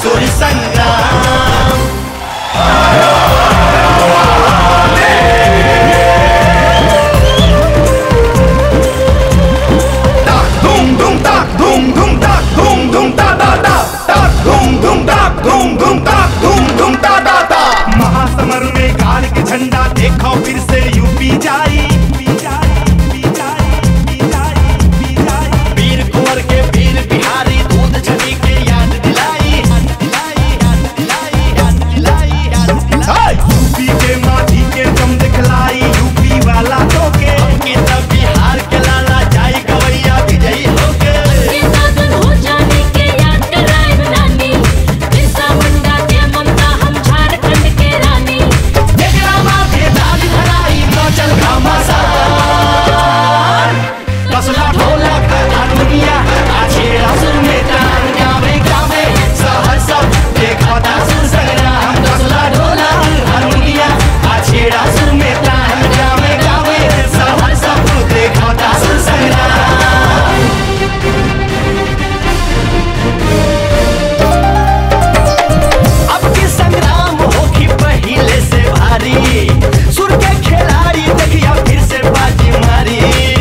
सुर संग्राम धूम धूम ताक धूम धूम ताक धूम धूम ता ता ता ताक धूम धूम ताक धूम धूम ताक धूम धूम ता ता ता महासमर में गाड़ के झंडा देखो फिर से यूपी जाई वीर कुंवर के वीर बिहारी दूध छवि के याद दिलाई यूपी के माटी के दम दिखलाई यूपी वाला तो के के तब बिहार के लाला जाई गवैया विजयी होके ये साधन हो जाने के याद कराए रानी बिरसा मुंडा के ममता हम झारखंड के रानी जेकरा माथे दाग धराई नौचल घमासान कसला ढोलक हारमोनिया आछे असुर में तान गावे गावे सहर सब देखता सुर संग्राम कसला ढोलक हारमोनिया आछे असुर में तान गावे गावे सहर सब देखता सुर संग्राम अब की संग्राम होगी पहले से भारी सुर के खिलाड़ी देखिया फिर से बाजी मारी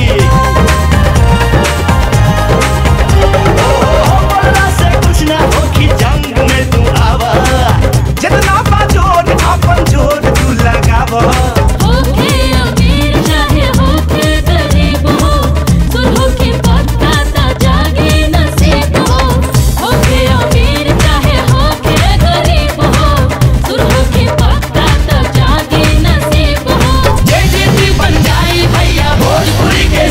ओ, बोलला से कुछ ना होगी जंग में तू आवा जितना बाजोर अपन जोर तू लगावा होके अमीर चाहे होके गरीब हो सुनो के पत्ता ता जागे नसीब हो होके अमीर चाहे होके गरीब हो सुनो के पत्ता ता जागे नसीब हो जय जयती बन जाए भैया भोजपुरी के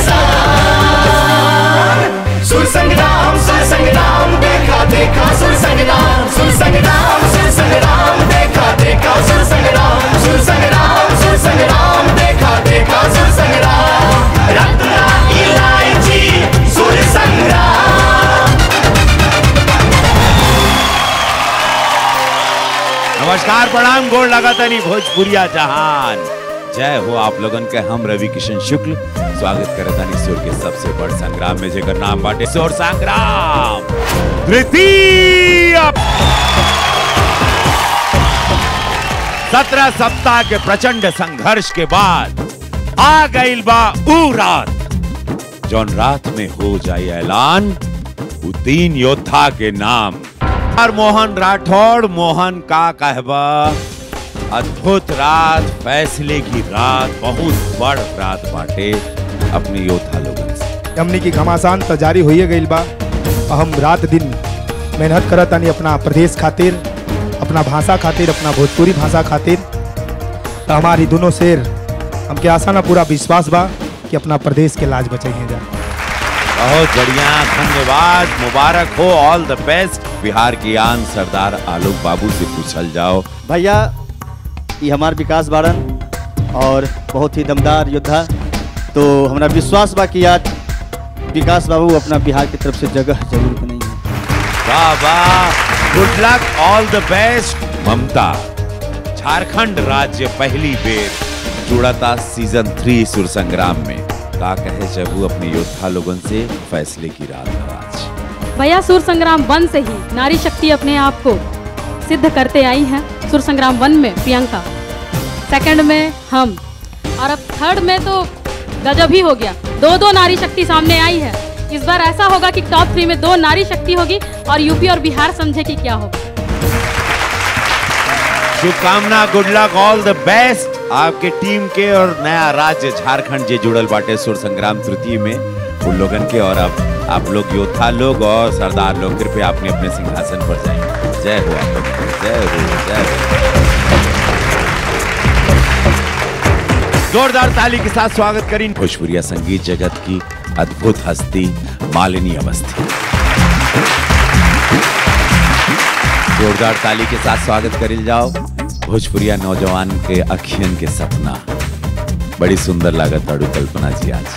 साथ सुर संग्राम सुर संग्राम देखा देखा सुर संग्राम सुर संग्राम सुर संग्राम देखा देखा सुर संग्राम सुर संग्राम सुर संग्राम देखा देखा सुर संग्राम रत्ना इलायची सुर संग्राम नमस्कार प्रणाम गोड़ लगातानी भोजपुरिया जहान जय हो आप लोगन के हम रवि किशन शुक्ल स्वागत करतानी सुर के सबसे बड़ संग्राम में जेकर नाम बाटे सुर संग्राम तृतीय सत्रह सप्ताह के प्रचंड संघर्ष के बाद आ गईल बा ऊ रात जौन रात में हो जाए ऐलान उ तीन योद्धा के नाम और मोहन राठौड़ मोहन का कहबा अद्भुत रात फैसले की रात बहुत बड़ रात बाटे अपने योद्धा लोगन से हमनी की घमासान त जारी होइए गईल बा और हम रात दिन मेहनत करत तानी अपना प्रदेश खातिर अपना भाषा खातिर अपना भोजपुरी भाषा खातिर तो हमारी दोनों शेर हमके आशा ना पूरा विश्वास बा कि अपना प्रदेश के लाज बचाइए जा बहुत बढ़िया धन्यवाद मुबारक हो ऑल द बेस्ट बिहार की आन सरदार आलोक बाबू से पूछल जाओ भैया ये हमार विकास बारन और बहुत ही दमदार योद्धा तो हमारा विश्वास बा कि आज विकास बाबू अपना बिहार की तरफ से जगह जरूर बनाई है वाह वाह good luck all the best Mamta Jharkhand राज्य पहली बेर जुड़ता सीजन थ्री सुर संग्राम में का कहे जबू अपने योद्धा लोगन से फैसले की रात है आज भैया सुर संग्राम वन से ही नारी शक्ति अपने आप को सिद्ध करते आई हैं सुर संग्राम वन में प्रियंका सेकंड में हम और अब थर्ड में तो गजब ही हो गया दो दो नारी शक्ति सामने आई है इस बार ऐसा होगा कि टॉप थ्री में दो नारी शक्ति होगी और यूपी और बिहार समझे कि क्या होगा शुभकामना good luck all the best आपके टीम के और नया राज्य झारखंड जे जुड़ल बाटे सुर संग्राम तृतीय में उन लोगन के और अब आप लोग योद्धा लोग और सरदार लोग कृपया अपने अपने सिंहासन पर जाएं जय हो आप लोग की, जय हो जय हो जोरदार ताली के साथ स्वागत करें भोजपुरिया संगीत जगत की अद्भुत हस्ती मालिनी अवस्थी जोरदार ताली के साथ स्वागत करिल जाओ भोजपुरिया नौजवान के अखियन के सपना बड़ी सुंदर लागत अड़ू कल्पना जी आज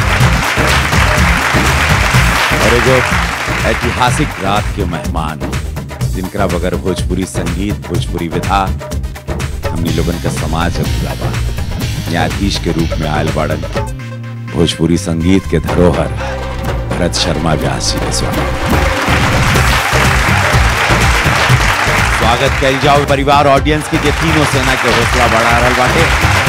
और एगो ऐतिहासिक रात के मेहमान जिनकरा बगैर भोजपुरी संगीत भोजपुरी विधा हमनी लोगन का समाज अधूरा बा न्यायाधीश के रूप में आयल बाड़न भोजपुरी संगीत के धरोहर भरत शर्मा व्यास जी के स्वागत स्वागत कल जाओ परिवार ऑडियंस की जे तीनों सेना के हौसला बढ़ा रहल बाटे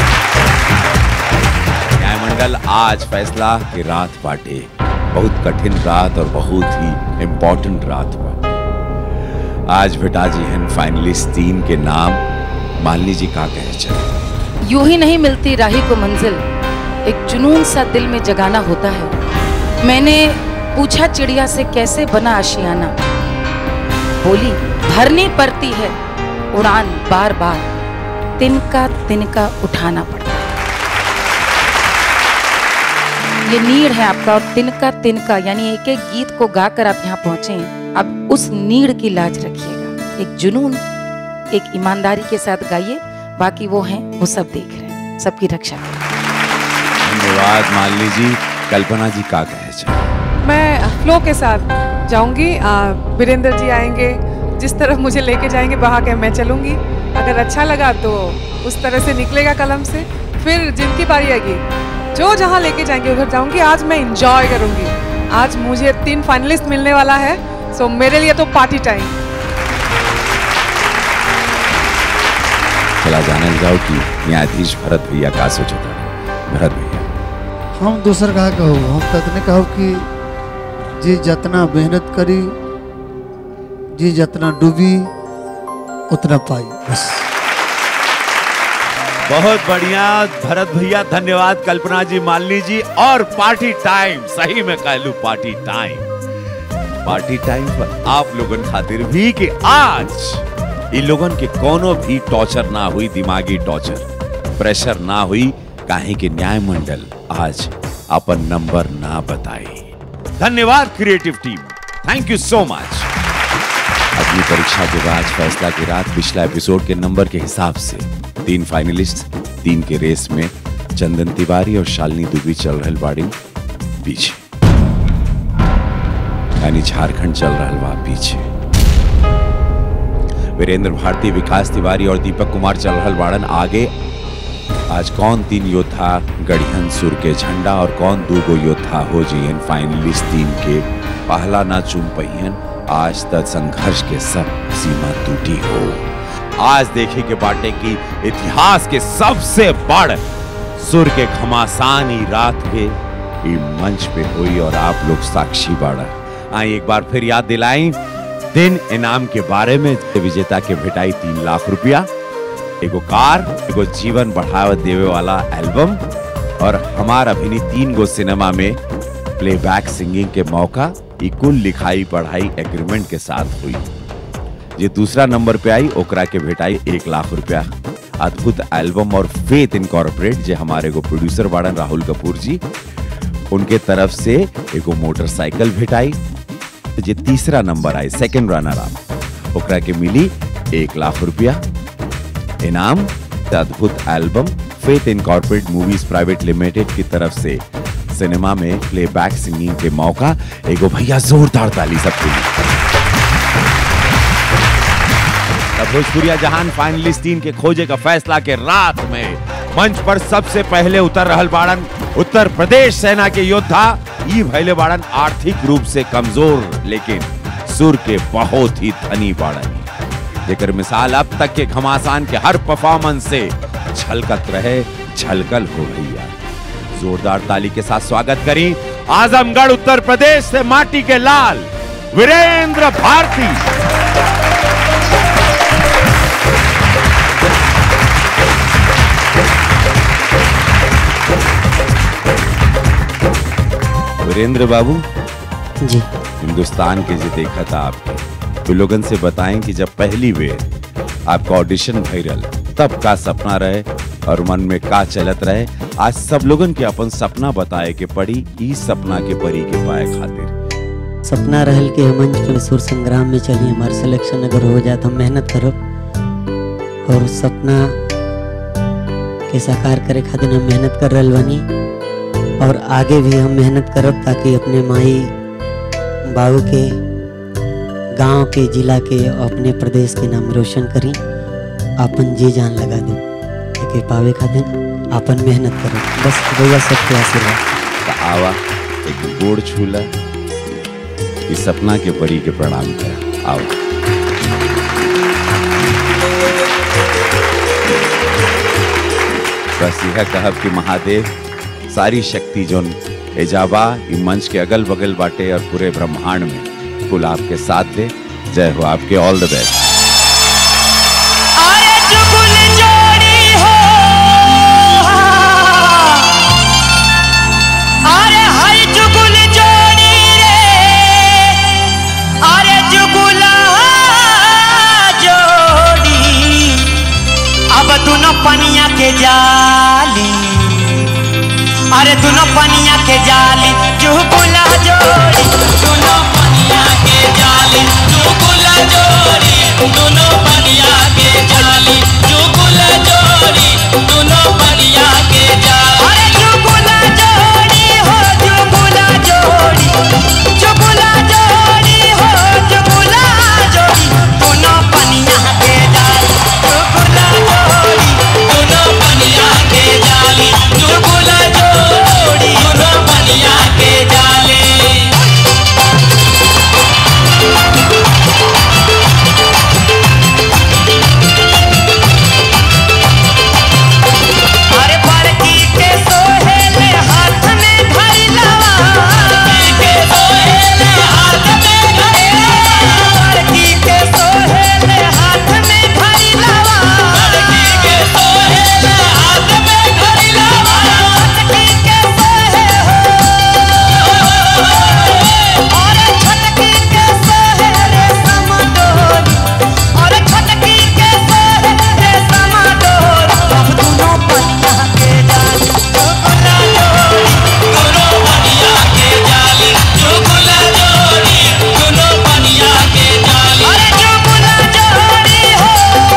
न्यायमंडल आज फैसला की रात बाटे बहुत कठिन रात और बहुत ही इम्पोर्टेंट रात बा आज बेटा जी हैं फाइनलिस्ट तीन के नाम मालिनी जी का कहे चले यूं ही नहीं मिलती राही को मंजिल एक जुनून सा दिल में जगाना होता है मैंने पूछा चिड़िया से कैसे बना आशियाना बोली भरनी पड़ती है उड़ान बार बार तिनका तिनका उठाना पड़ता है ये नीड है आपका और तिनका तिनका यानी एक एक गीत को गाकर आप यहाँ पहुंचे हैं अब उस नीड की लाज रखिएगा एक जुनून एक ईमानदारी के साथ गाइए बाकी वो हैं वो सब देख रहे हैं सबकी रक्षा करें धन्यवाद मालिनी जी कल्पना जी का कहे चले मैं फ्लो के साथ जाऊंगी आ, वीरेंद्र जी आएंगे जिस तरफ मुझे लेके जाएंगे बहा के मैं चलूंगी अगर अच्छा लगा तो उस तरह से निकलेगा कलम से फिर जिनकी बारी आएगी जो जहाँ लेके जाएंगे उधर जाऊंगी आज मैं इंजॉय करूंगी आज मुझे तीन फाइनलिस्ट मिलने वाला है सो मेरे लिए तो पार्टी टाइम चला जाने जाओ कि न्यायाधीश भरत भैया का सोचता भरत भैया हम दूसर कहा कहू हम ततने कहू कि जी जितना मेहनत करी जी जितना डूबी उतना पाई बस बहुत बढ़िया भरत भैया धन्यवाद कल्पना जी मालिनी जी और पार्टी टाइम सही में कह लू पार्टी टाइम पार्टी टाइम पर आप लोगन खातिर भी कि आज इन लोगन के कोनो भी टॉर्चर ना हुई दिमागी टॉर्चर प्रेशर ना हुई काहे कि न्याय मंडल आज अपन नंबर ना बताई धन्यवाद creative team thank you so much अगली परीक्षा के बाद फैसला की रात पिछला एपिसोड के नंबर के हिसाब से तीन फाइनलिस्ट तीन के रेस में चंदन तिवारी और शालिनी दुबी चल रहे बाड़ी पीछे यानी झारखंड चल रहा बा पीछे वीरेंद्र भारती विकास तिवारी और दीपक कुमार चल रहा बाड़न आगे आज कौन तीन योद्धा गढ़ियन सुर के झंडा और कौन दूगो योद्धा हो जियन फाइनलिस्ट तीन के पहला ना चुन पहियन आज तक संघर्ष के सब सीमा टूटी हो आज देखे के बाटे की इतिहास के सबसे बड़ सुर के घमासान ही रात के ई मंच पे हुई और आप लोग साक्षी बाड़ा आई एक बार फिर याद दिलाई दिन इनाम के बारे में विजेता के भेटाई तीन लाख रुपया एगो कार एगो जीवन बढ़ावा देवे वाला एल्बम और हमार अभिनी तीन गो सिनेमा में प्लेबैक सिंगिंग के मौका ई कुल लिखाई पढ़ाई एग्रीमेंट के साथ हुई जे दूसरा नंबर पे आई ओकरा के भेटाई एक लाख रुपया अद्भुत एल्बम और फेथ इनकॉर्पोरेट जे हमारे को प्रोड्यूसर बाड़न राहुल कपूर जी उनके तरफ से एगो मोटरसाइकिल भेटाई जे तीसरा नंबर आई सेकंड रनर अप ओकरा के मिली एक लाख रुपया इनाम द अद्भुत एल्बम फेथ इनकॉर्पोरेट मूवीज प्राइवेट लिमिटेड की तरफ से सिनेमा में प्लेबैक सिंगिंग के मौका एगो भैया जोरदार ताली सबके लिए तब भोजपुरिया जहान फाइनलिस्ट टीम के खोजे का फैसला के रात में मंच पर सबसे पहले उतर रहल बाड़न उत्तर प्रदेश सेना के योद्धा ई भैले बाड़न आर्थिक रूप से कमजोर लेकिन सुर के बहुत ही धनी बाड़न जेकर मिसाल अब तक के घमासान के हर परफॉर्मेंस से छलकत रहे छलकल हो भैया जोरदार ताली के साथ स्वागत करी आजमगढ़ उत्तर प्रदेश से माटी के लाल वीरेंद्र भारती वीरेंद्र बाबू जी हिंदुस्तान के जो देखा था आपके तो लोगन से बताएं कि जब पहली बेर आपका ऑडिशन भैरल तब का सपना रहे और मन में का चलत रहे आज सब लोगन के अपन सपना बताए के पड़ी ई सपना के परी के पाए खातिर सपना रहल कि हम मंच पे सुर संग्राम में चली हमार सिलेक्शन अगर हो जाए तो हम मेहनत करब और उस सपना के साकार करे खातिर हम मेहनत कर रहल बानी और आगे भी हम मेहनत करब ताकि अपने माई बाबू के गांव के जिला के और अपने प्रदेश के नाम रोशन करी अपन जी जान लगा दे एके पावे खातिर अपन मेहनत करब बस रउआ सबके आशीर्वाद तो आवा एक गोड़ छूला इस सपना के परी के प्रणाम करा आओ बस यह कहब कि महादेव सारी शक्ति जोन एजाबा ई मंच के अगल बगल बाटे और पूरे ब्रह्मांड में कुल आपके साथ दे जय हो आपके ऑल द बेस्ट अरे जुगुल जोड़ी हो अरे हाय जुगुल जोड़ी रे अरे जुगुला जोड़ी अब दोनों पनिया के जाली अरे दोनों पनिया के जाली जुगुला जोड़ी दोनों पनिया के जाली जुगुला जोड़ी दोनों पनिया के जाली जुगुला जोड़ी दोनों पनिया के जाली अरे जुगुला जोड़ी हो जुगुला जोड़ी जुगुला जोड़ी हो जुगुला जोड़ी दोनों पनिया के जाली जुगुला जोड़ी दोनों पनिया के जाली जुगुला जोड़ी दोनों पनिया के जाली अरे बड़की के सोहेले हाथ में धरी लवा बड़की के सोहेले हाथ में धरी लवा बड़की के सोहेले हाथ में धरी लवा बड़की के सोहेले हाथ में धरी लवा बड़की के सोहे हो अरे छटकी के सोहेले समडोरी अरे छटकी के सोहेले समडोरी अब दोनों पनिया के जाली चुगला जोड़ी दोनों पनिया के जाली चुगला जोड़ी दोनों पनिया के जाली अरे चुगला जोड़ी हो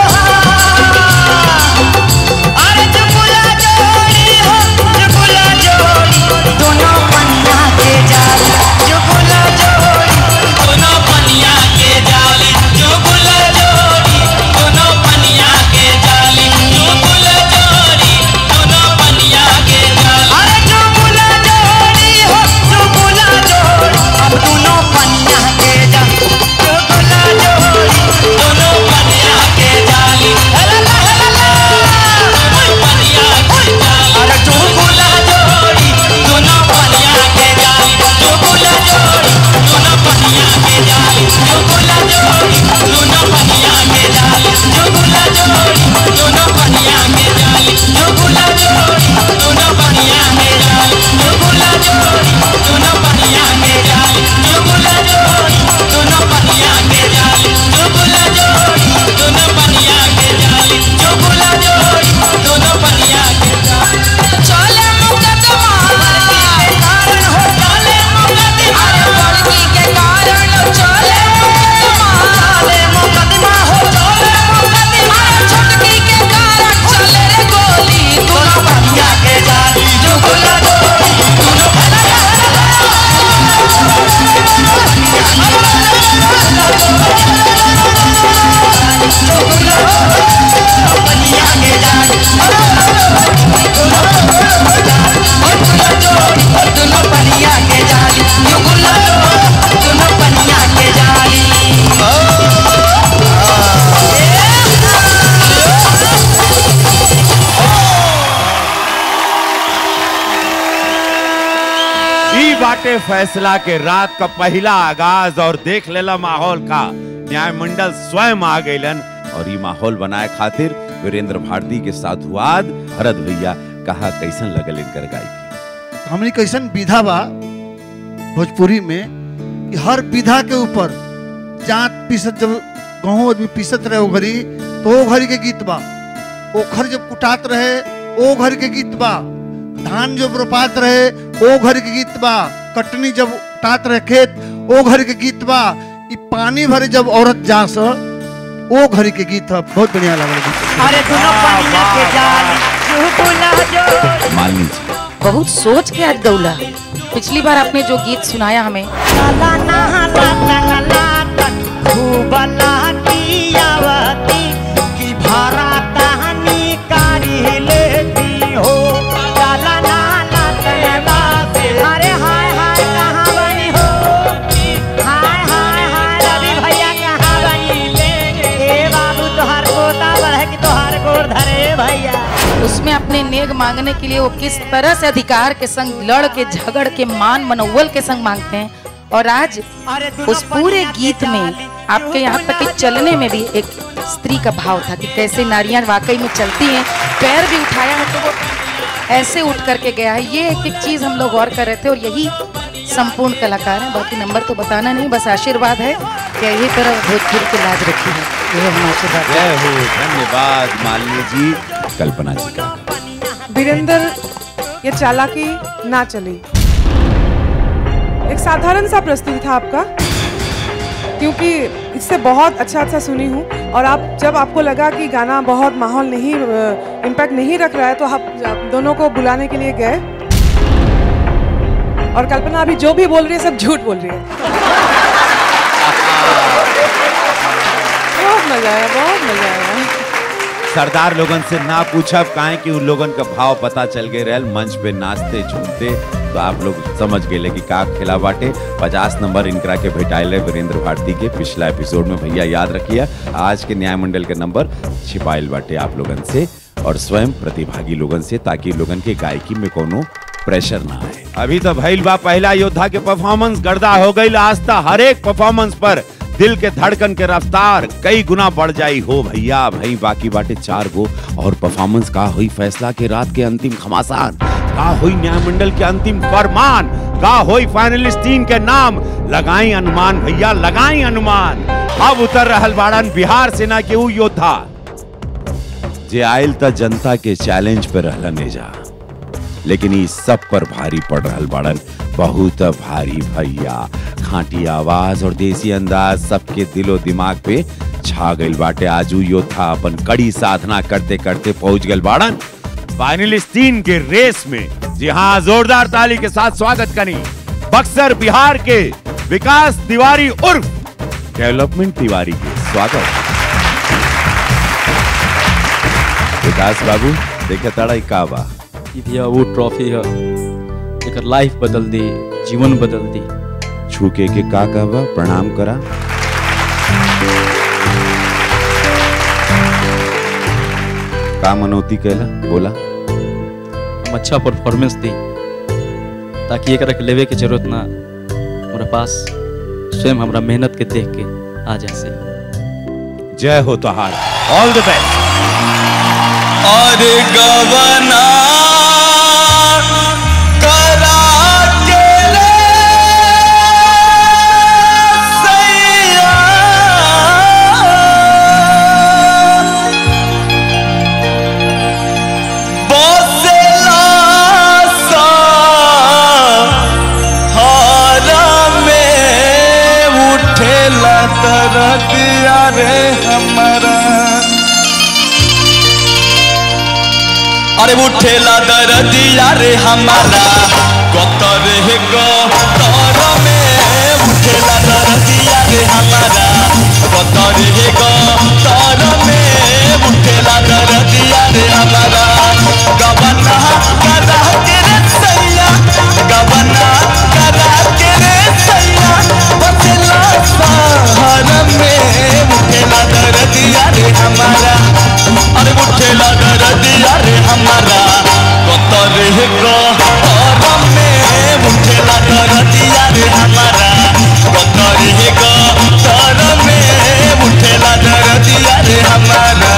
अरे चुगला जोड़ी हो चुगला जोड़ी दोनों पनिया के जाली चुगला जोड़ी दोनों पनिया के जाली चुगला जोड़ी दोनों पनिया के जाली चुगला जोड़ी दोनों पनिया के जाली अरे चुगला जोड़ी हो चुगला जोड़ी अब दोनों पनिया के जाली चुगला जोड़ी दोनों पनिया के जाली ला ला ला ला पनिया के जाली अरे चुगला जोड़ी दोनों पनिया के जाली चुगला जोड़ी दोनों पनिया के जाली चुगला जोड़ी दोनों पनिया के जाली चुगला जोड़ी दोनों पनिया के जाली चुगला जोड़ी दोनों पनिया के जाली चुगला जोड़ी दोनों पनिया के जाली चुगला जोड़ी दोनों पनिया के जाली चुगला जोड़ी दोनों पनिया के जाली चुगला जोड़ी दोनों पनिया के जाली चले मुकदमा के कारण हो चले मुकदमा लड़की के कारण चले मुकदमा चले मुकदमा हो चले मुकदमा छटकी के कारण चले रे गोली दोनों पनिया के जाली चुगला जोड़ी दोनों पनिया के जाली दोनों पनिया के जाली चुगला दोनों पनिया के जाली ई बाटे फैसला के रात का पहला आगाज और देख लेला माहौल का न्याय मंडल स्वयं आ गइलन और ई माहौल बनाए खातिर वीरेंद्र भारती के साधुवाद भरत भैया कहा कैसन लगल इनकर गायकी हमनी कैसन विधा बा भोजपुरी में कि हर विधा के ऊपर जात पीसत जब गहूँ आदमी पीसत रहे ओ घड़ी तो ओ घड़ी के गीत बा ओखर जब कुटात रहे ओ घड़ी के गीत बा धान जब रोपात रहे ओ घड़ी के गीत बा कटनी जब उठात रहे खेत ओ घड़ी के गीत बा ई पानी भरे जब औरत जा स ओ घड़ी के गीत ह बहुत बढ़िया लागल गीत अरे दोनों पनिया के जाली चुगला जोड़ी मालिनी जी बहुत सोच के आज गौला पिछली बार आपने जो गीत सुनाया हमें लाला नहाला तंगला तक खूब लाटियावती की भरा कहानी कारी लेती हो लाला नाला तंगला से अरे हाय हाय कहाँ बनी हो हाय हाय हाय रवि भैया कहाँ बनी ले ए बाबू तोहार पोता बढ़े कि तोहार गोर धरे भैया उसमें आपने अपने नेग मांगने के लिए वो किस तरह से अधिकार के संग लड़ के झगड़ के मान मनोवल के संग मांगते हैं और आज उस पूरे गीत में आपके यहाँ तक कि चलने में भी एक स्त्री का भाव था कि कैसे नारियां वाकई में चलती हैं पैर भी उठाया है तो वो ऐसे उठ करके गया है ये एक एक चीज हम लोग गौर कर रहे थे और यही संपूर्ण कलाकार हैं बाकी नंबर तो बताना नहीं बस आशीर्वाद है कि यही तरह भोजपुरी की लाज रखी है ये हम आशीर्वाद जय हो धन्यवाद मालिनी जी कल्पना जी का वीरेंद्र ये चालाकी ना चली एक साधारण सा प्रस्तुति था आपका क्योंकि इससे बहुत अच्छा अच्छा सुनी हूँ और आप जब आपको लगा कि गाना बहुत माहौल नहीं इम्पैक्ट नहीं रख रहा है तो आप आप दोनों को बुलाने के लिए गए और कल्पना अभी जो भी बोल रही है सब झूठ बोल रही है बहुत मजा आया बहुत मजा आया सरदार लोगन से ना पूछब काहे कि उन लोगन का भाव पता चल गए रहल मंच पे नाचते झूमते तो आप लोग समझ गए कि का खेला बाटे पचास नंबर इनकरा के भेटाइल है वीरेंद्र भारती के पिछला एपिसोड में भैया याद रखिए आज के न्याय मंडल के नंबर छिपाइल बाटे आप लोगन से और स्वयं प्रतिभागी लोगन से ताकि लोगन के गायकी में कोनो प्रेशर ना आए अभी तो भइल बा पहला योद्धा के परफॉर्मेंस गर्दा हो गई आस्था हर एक परफॉर्मेंस पर दिल के धड़कन के रफ्तार कई गुना बढ़ जाई हो भैया भाई बाकी बाटे चार गो और परफॉर्मेंस का हुई फैसला के रात के अंतिम घमासान का हुई न्याय मंडल के अंतिम फरमान का हुई फाइनलिस्ट टीम के नाम लगाई अनुमान भैया लगाई अनुमान अब उतर रहल बाड़न बिहार सेना के ऊ योद्धा जे आयल त जनता के चैलेंज पे रहलन एजा लेकिन ई सब पर भारी पड़ रहल बाड़न बहुत भारी भैया खांटी आवाज और देसी अंदाज सबके दिलो दिमाग पे छा गइल बाटे आजू योद्धा अपन कड़ी साधना करते करते पहुंच गइल बाड़न फाइनलिस्ट तीन के रेस में जी हाँ जोरदार ताली के साथ स्वागत करी बक्सर बिहार के विकास तिवारी उर्फ डेवलपमेंट तिवारी के स्वागत विकास बाबू देखे ताड़ा ई का बा ई भैया वो ट्रॉफी है एकर लाइफ बदल दी जीवन बदल दी छूके के का का बा प्रणाम करा का मनौती कैला बोला हम अच्छा परफॉर्मेंस दी ताकि एकरा के लेवे के जरूरत ना हमरा पास स्वयं हमरा मेहनत के देख के आ जाए से जय हो तोहार ऑल द बेस्ट और गवना करा के रे सैया बसेला सा हारा में उठेला तरदिया रे हमारा अरे उठेला दरदिया रे हमारा कतर हे तर में उठेला दरदिया रे हमारा कतर हे तर में उठेला दरदिया रे हमारा गबना करा के रे सैया गबना करा के रे सैया बचला सहर में उठेला दरदिया रे हमारा अरे उठेला दरदिया रे हमारा कतर हे कर में उठेला दरदिया रे हमारा कतर हे कर में उठेला दरदिया रे हमारा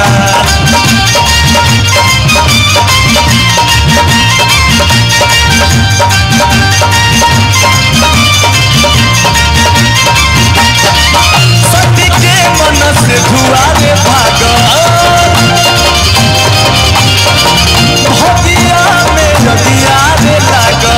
सती के मन से धुआरे भागा भदिया में नदिया रे लागा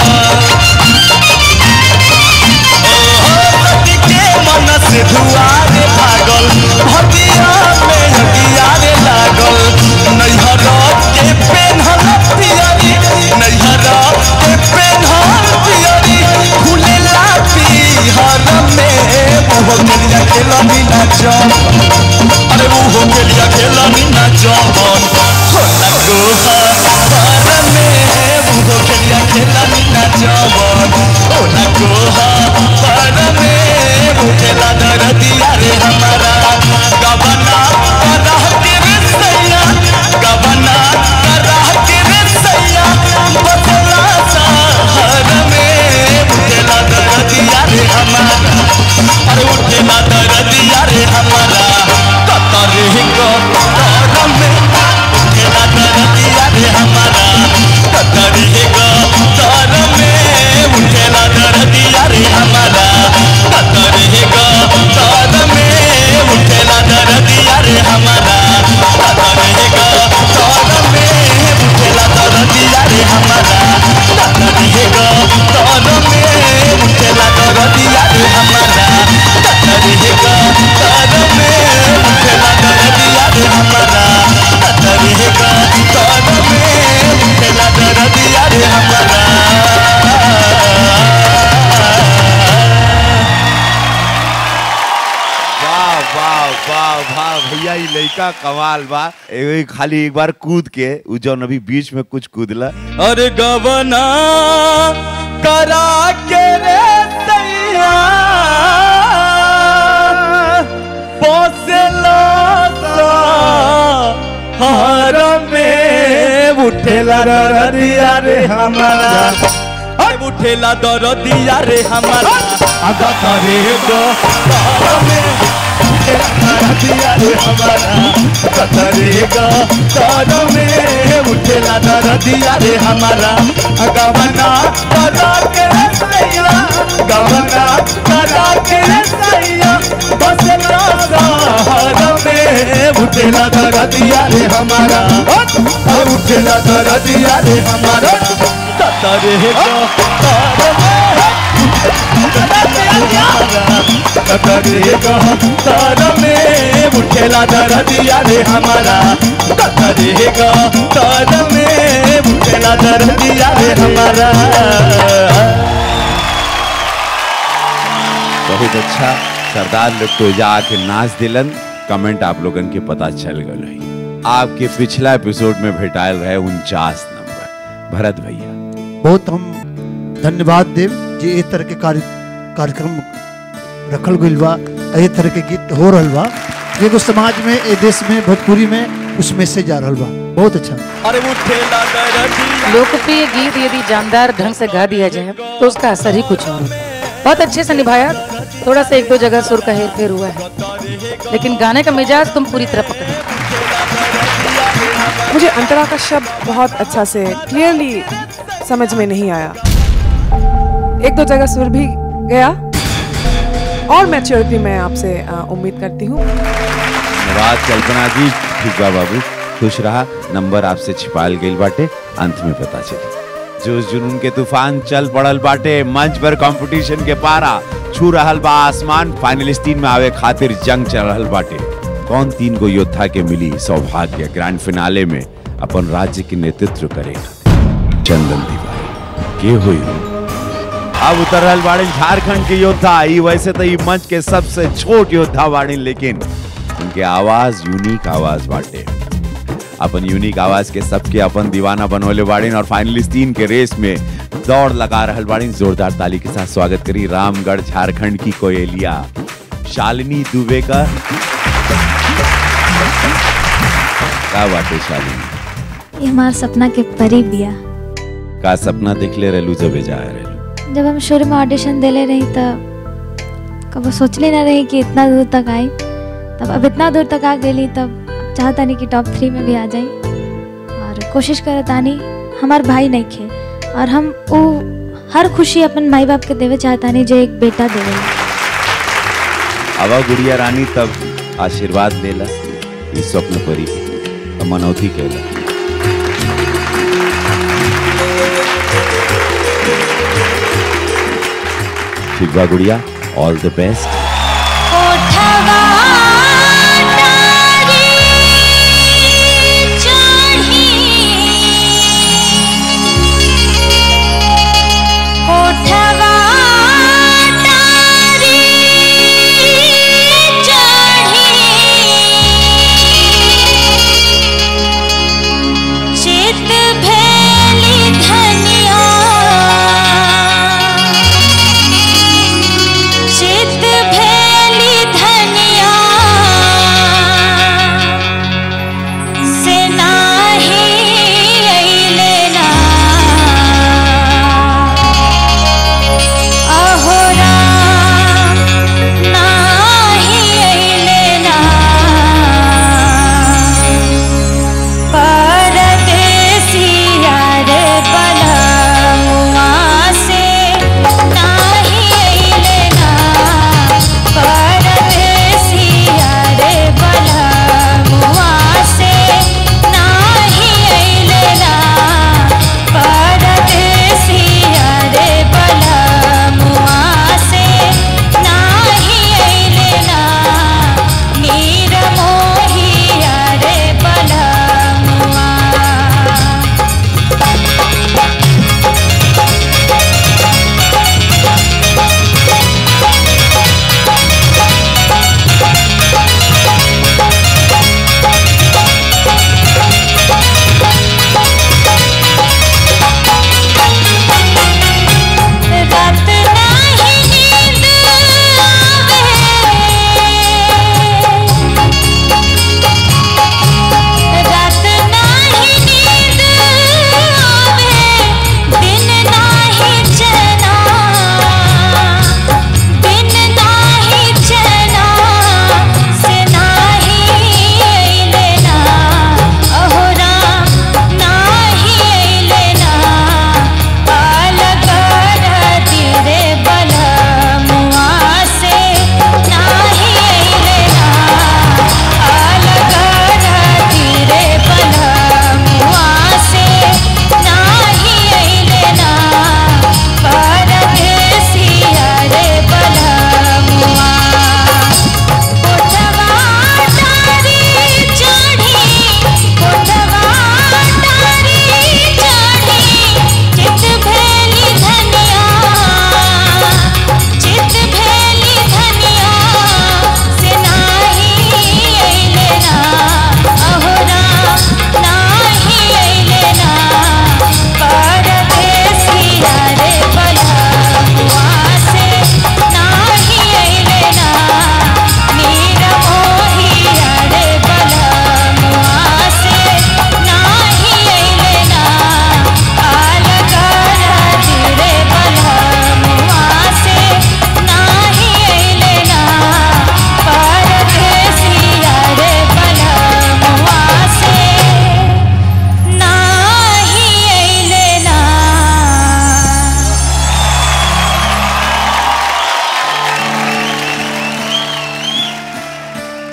सती के मन से धुआरे भागल भदिया में नदिया रे लागल नैहर के पेन्हल पियरी नैहर के पेन्हल पियरी खुलेला पिहर में मुहो केलिया खेलनी ना जम अरे मुहो केलिया खेलनी ना जमन होला गोहा पर में मुहो केलिया खेलनी ना जमन होला गोहा पर में मुखेला दरदिया रे हमारा गबना करा के रे सैया गबना करा के रे वाह वाह वाह भैया ये लड़का कमाल बा एगो खाली एक बार कूद के उ जौन अभी बीच में कुछ कूदला अरे गवना करा के रे सैया पोसेला हार में उठेला दरदिया रे हमारा अरे उठेला दरदिया रे हमारा आगा करे गो तार में उठेला दरदिया रे हमारा आगा करे गो तार में उठेला दरदिया रे हमारा गवना करा के रे सैया गवना करा के रे सैया बसला सहार में उठेला दरदिया रे हमारा और उठेला दरदिया रे हमारा कतरे गो तार कतरे गो तार में उठेला दरदिया रे हमारा कतरे गो तार में उठेला दरदिया रे हमारा बहुत अच्छा सरदार लोग तो जाके नाच दिलन कमेंट आप लोगन के पता चल गल है आपके पिछला एपिसोड में भेटायल रहे उनचास नंबर भरत भैया बहुत हम धन्यवाद देव जे ए तरह के कार्य कार्यक्रम रखल गइल बा ए तरह के गीत हो रहल बा एगो समाज में ए देश में भोजपुरी में उस मैसेज आ रहल बा बहुत अच्छा अरे उठेला दरदिया लोकप्रिय गीत यदि जानदार ढंग से गा दिया जाए तो उसका असर ही कुछ और होता है बहुत अच्छे से निभाया थोड़ा सा एक दो जगह सुर का हेर फेर हुआ है लेकिन गाने का मिजाज तुम पूरी तरह पकड़े मुझे अंतरा का शब्द बहुत अच्छा से क्लियरली समझ में नहीं आया एक दो जगह सुर भी गया और मैच्योरिटी मैं आपसे अ, उम्मीद करती हूँ धन्यवाद कल्पना जी ठीक बा बाबू खुश रहा नंबर आपसे छिपाल गइल बाटे अंत में पता चली जोश जुनून के तूफान चल पड़ल बाटे मंच पर कंपटीशन के पारा छू रहल बा आसमान फाइनलिस्टीन में आवे खातिर जंग चल रहल बाटे कौन तीन गो योद्धा के मिली सौभाग्य ग्रैंड फिनाले में अपन राज्य के नेतृत्व करेगा चंदन तिवारी के हुई अब उतर रहल बाड़े झारखंड के योद्धा ई वैसे तो ई मंच के सबसे छोट योद्धा बाड़े लेकिन उनके आवाज यूनिक आवाज बाटे अपन यूनिक आवाज के सबके अपन दीवाना बनवले बाड़ीन और फाइनलिस्टीन के रेस में दौड़ लगा रहल बाड़ीन जोरदार ताली के साथ स्वागत करी रामगढ़ झारखंड की कोयलिया शालिनी दुबे का का बाटे शालिनी ये हमार सपना के परी बिया का सपना देखले रहलू जबे जा रहलू जब हम शुरू में ऑडिशन देले रही तब कबो सोचले ना रही कि इतना दूर तक आई तब अब इतना दूर तक आ गई तब चाहता नहीं कि टॉप थ्री में भी आ जाई और कोशिश करत आनी हमार भाई नहीं खे और हम वो हर खुशी अपन माई बाप के देवे चाहता नहीं जो एक बेटा देवे आवा गुड़िया रानी तब आशीर्वाद देला इस स्वप्न परी के अब मनौती केला ठीक बा गुड़िया ऑल द बेस्ट चित भेली धनिया चित भेली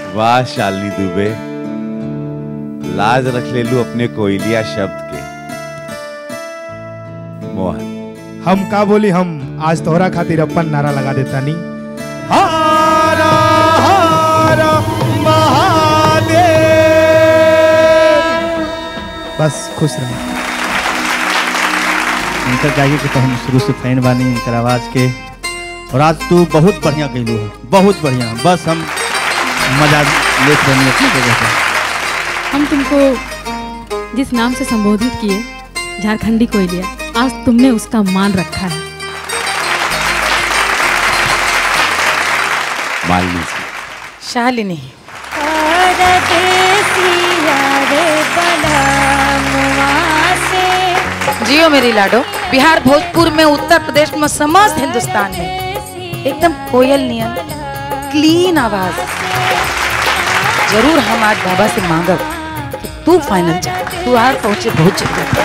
वाह शालिनी दुबे लाज रख ले लू अपने कोयलिया शब्द के मोहन हम का बोली हम आज तोहरा खातिर अपन नारा लगा देता नी हारा हारा महादेव बस खुश रहो इनकर गाइए के तो हम शुरू से फैन बानी इनकर आवाज के और आज तू बहुत बढ़िया गईलू है बहुत बढ़िया बस हम मजा लेते रहनी अपनी जगह पे हम तुमको जिस नाम से संबोधित किए झारखंडी कोयलिया आज तुमने उसका मान रखा है मालिनी जी शालिनी जियो मेरी लाडो बिहार भोजपुर में उत्तर प्रदेश में समस्त हिंदुस्तान में एकदम कोयल नियन क्लीन आवाज जरूर हम आज बाबा से मांगब कि तू फाइनल जा तू आर पहुंचे बहुत जल्दी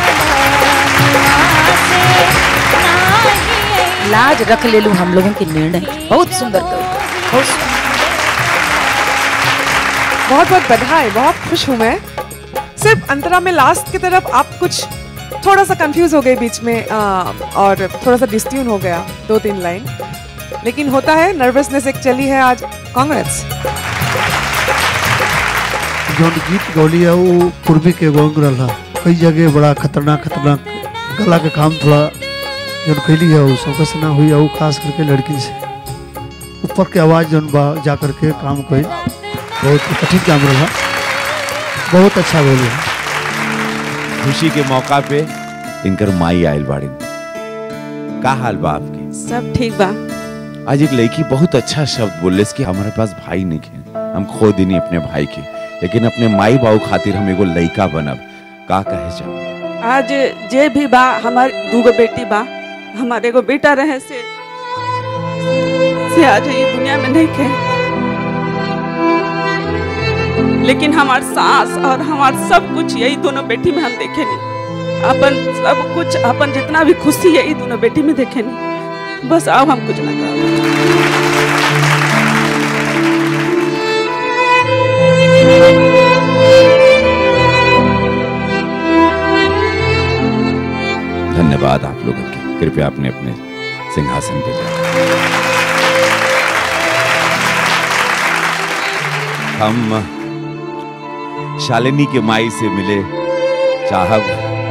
लाज रख ले लू हम लोगों के निर्णय की। बहुत सुंदर कविता बहुत सुंदर। बहुत बहुत बधाई बहुत खुश हूँ मैं सिर्फ अंतरा में लास्ट की तरफ आप कुछ थोड़ा सा कंफ्यूज हो गए बीच में आ, और थोड़ा सा डिस्ट्यून हो गया दो तीन लाइन लेकिन होता है नर्वसनेस एक चली है आज कांग्रेस जौन गीत गौली है वो पूर्वी के गोंग रहा कई जगह बड़ा खतरनाक खतरनाक गला के काम थोड़ा जौन कैली है वो सबका से ना हुई है वो खास करके लड़की से ऊपर के आवाज़ जौन बा जा करके काम कोई बहुत कठिन काम रहा बहुत अच्छा बोली है खुशी के मौका पे इनकर माई आयल बाड़ी का हाल बा आपके सब ठीक बा आज एक लड़की बहुत अच्छा शब्द बोले कि हमारे पास भाई नहीं है हम खो दिनी अपने भाई के लेकिन अपने माई बाबू खातिर हम एगो लड़का बनब का कहे जाओ आज जे भी बा हमार दूगो बेटी बा हमारे एगो बेटा रहे से से आज ये दुनिया में नहीं खे लेकिन हमार सास और हमार सब कुछ यही दोनों बेटी में हम देखे नहीं अपन सब कुछ अपन जितना भी खुशी यही दोनों बेटी में देखे नहीं बस अब हम कुछ ना करो धन्यवाद आप लोगों के कृपया अपने अपने सिंहासन पे जाए हम शालिनी के माई से मिले चाहब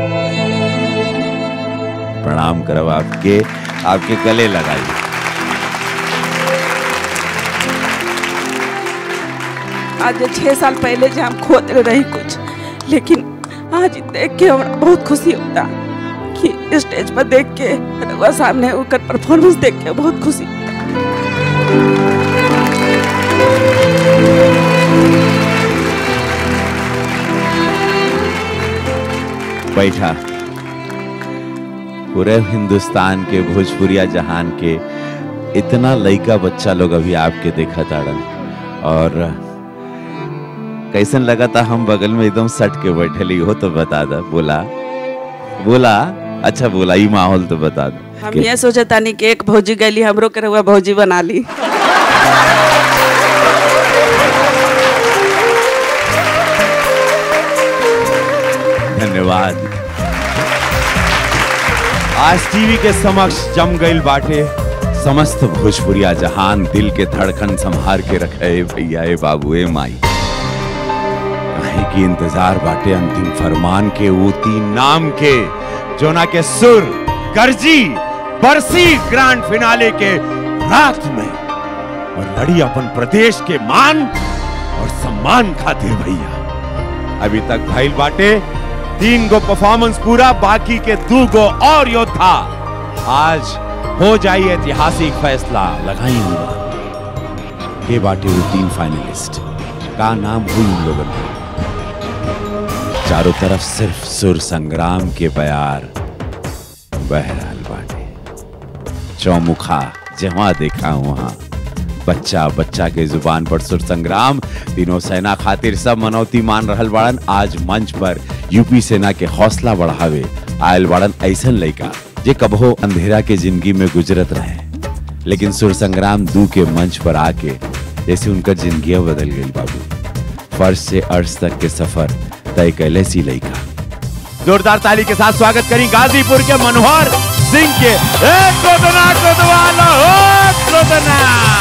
प्रणाम करब आपके आपके गले लगाइए आज जे छह साल पहले जो हम खोद रही कुछ लेकिन आज देख के हमरा बहुत खुशी होता कि स्टेज पर देख के रउआ सामने ओकर परफॉर्मेंस देख के बहुत खुशी बैठा पूरे हिंदुस्तान के भोजपुरिया जहान के इतना लइका बच्चा लोग अभी आपके देखा ताड़न और कैसन लगा था हम बगल में एकदम सट के बैठे ली हो तो बता दा बोला बोला अच्छा बोला ये माहौल तो बता दो हम ये सोचे तानी कि एक भौजी गली हमरो के रउआ भौजी बना ली धन्यवाद आज टीवी के समक्ष जम गईल बाटे समस्त भोजपुरिया जहान दिल के धड़कन संभार के रखे भैया ए बाबू ए माई काहे की इंतजार बाटे अंतिम फरमान के वो तीन नाम के जोना के सुर गर्जी बरसी ग्रैंड फिनाले के रात में और लड़ी अपन प्रदेश के मान और सम्मान खातिर भैया अभी तक भाई बाटे तीन गो परफॉर्मेंस पूरा बाकी के दो गो और योद्धा आज हो जाई ऐतिहासिक फैसला लगाई होगा के बाटे वो तीन फाइनलिस्ट का नाम हुई उन लोगों का चारों तरफ सिर्फ सुर संग्राम के बयार बहरहाल बाटे चौमुखा जहां देखा वहां बच्चा बच्चा के जुबान पर सुर संग्राम तीनों सेना खातिर सब मनौती मान रहल बाड़न आज मंच पर यूपी सेना के हौसला बढ़ावे आयल बाड़न ऐसन लइका जे कबहो अंधेरा के जिंदगी में गुजरत रहे लेकिन सुर संग्राम दू के मंच पर आके जैसे उनका जिंदगी बदल गई बाबू फर्श से अर्श तक के सफर तय कैले सी लइका जोरदार ताली के साथ स्वागत करें गाजीपुर के मनोहर सिंह के ए गोदना गोदवाला हो गोदना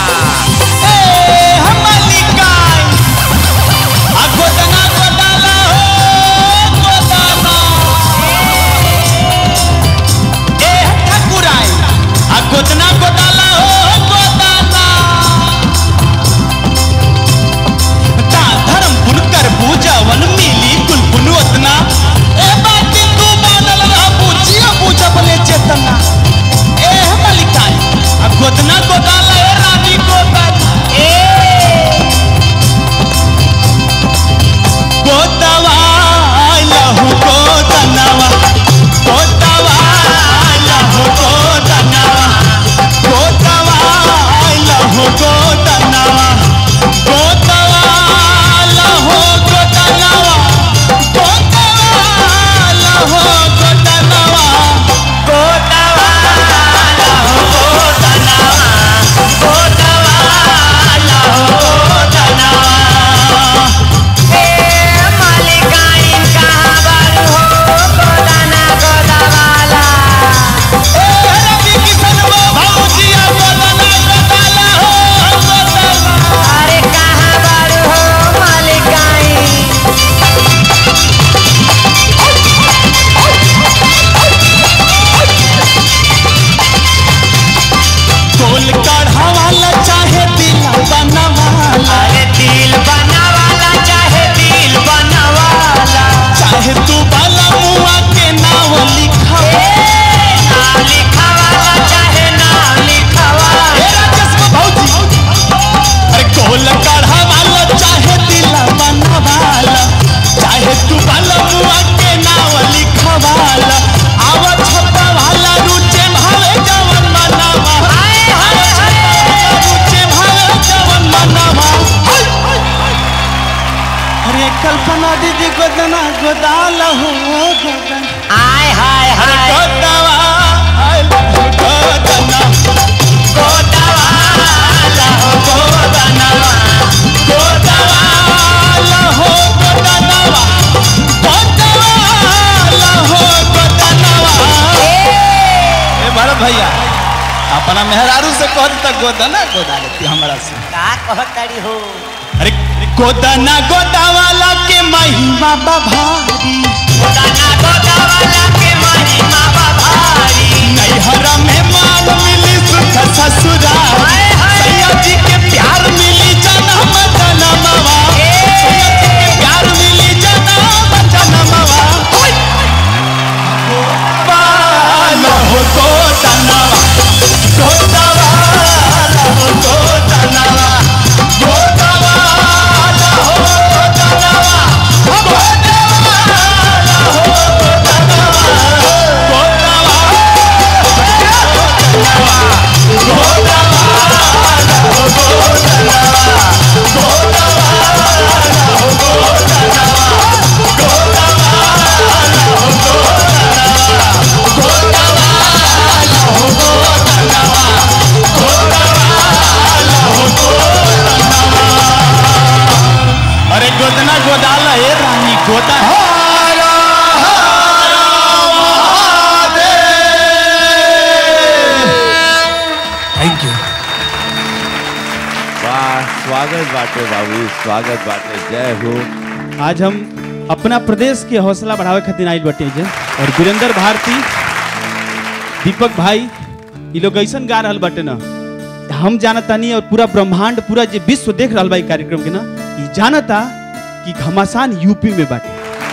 गोदना गोदाला हो गोदाना ता धर्म बुनकर पूजावन मिली कुलपुन ओतना ए बात तू मानल रह पूजिया पूजा बले चेतना ए मलिकाई आ गोदना गोदाला ए रानी गोदाला ए गोदवा लहु गोदनवा गोदवा लहु गोदनवा गोदवा लहु गोदनवा गोदवा लहु गोदनवा गोदवा लहु गोदनवा गोदवा लहु गोदनवा गोदवा लहु गोदनवा ए मालिकाई कहाँ बारू हो गोदाना गोदावाला ए रवि किशन वो भौजिया गोदाना गोदाला हो गोदावा अरे कहाँ बारू हो मालिकाई गोल कढ़ावाला चाहे दिल बनवाला अरे दिल बनवाला चाहे दिल बनवाला चाहे तू बाला मुआ के नाम लिखा नाम लिखावाला चाहे नाम लिखावाला ए राजेश भौजी अरे गोल कढ़ावाला चाहे दिल बनवाला चाहे तू बाला मुआ के नाम लिखावाला आवा छप्पा वाला रुचे भावे जवन मनावा हाय हाय रुचे भावे जवन मनावा अरे कल्पना दीदी गोदना गोदाल हो गोदन आय हाय हाय गोदवा आय गोदना गोदवा लहो गोदनवा गोदवा लहो गोदनवा गोदवा लहो गोदनवा ए भरत भैया अपना मेहरारू से कह दी तक गोदना गोदा लेती हमरा से का कहतड़ी हो अरे गोदना गोदावाला के महिमा बभारी गोदना गोदावाला के महिमा बभारी नैहरा में मान मिली सुख ससुराल सैया जी के प्यार मिली जन्म जन्मवा सैया जी के प्यार मिली जन्म जन्मवा बालो हो गोदनवा गोदवाला हो गोदनवा गोदवाला हो गोदनवा गोदवाला हो गोदनवा अरे गोदना गोदाला हे रानी गोदा थैंक यू वाह स्वागत बाटे बाबू स्वागत बाटे जय हो आज हम अपना प्रदेश के हौसला बढ़ावे खातिर आइल बटे जे और वीरेंद्र भारती दीपक भाई ये लोग ऐसन गा रहल बटे ना हम जानतानी और पूरा ब्रह्मांड पूरा जे विश्व देख रहल बा ई कार्यक्रम के ना ई जानता कि घमासान यूपी में बाटे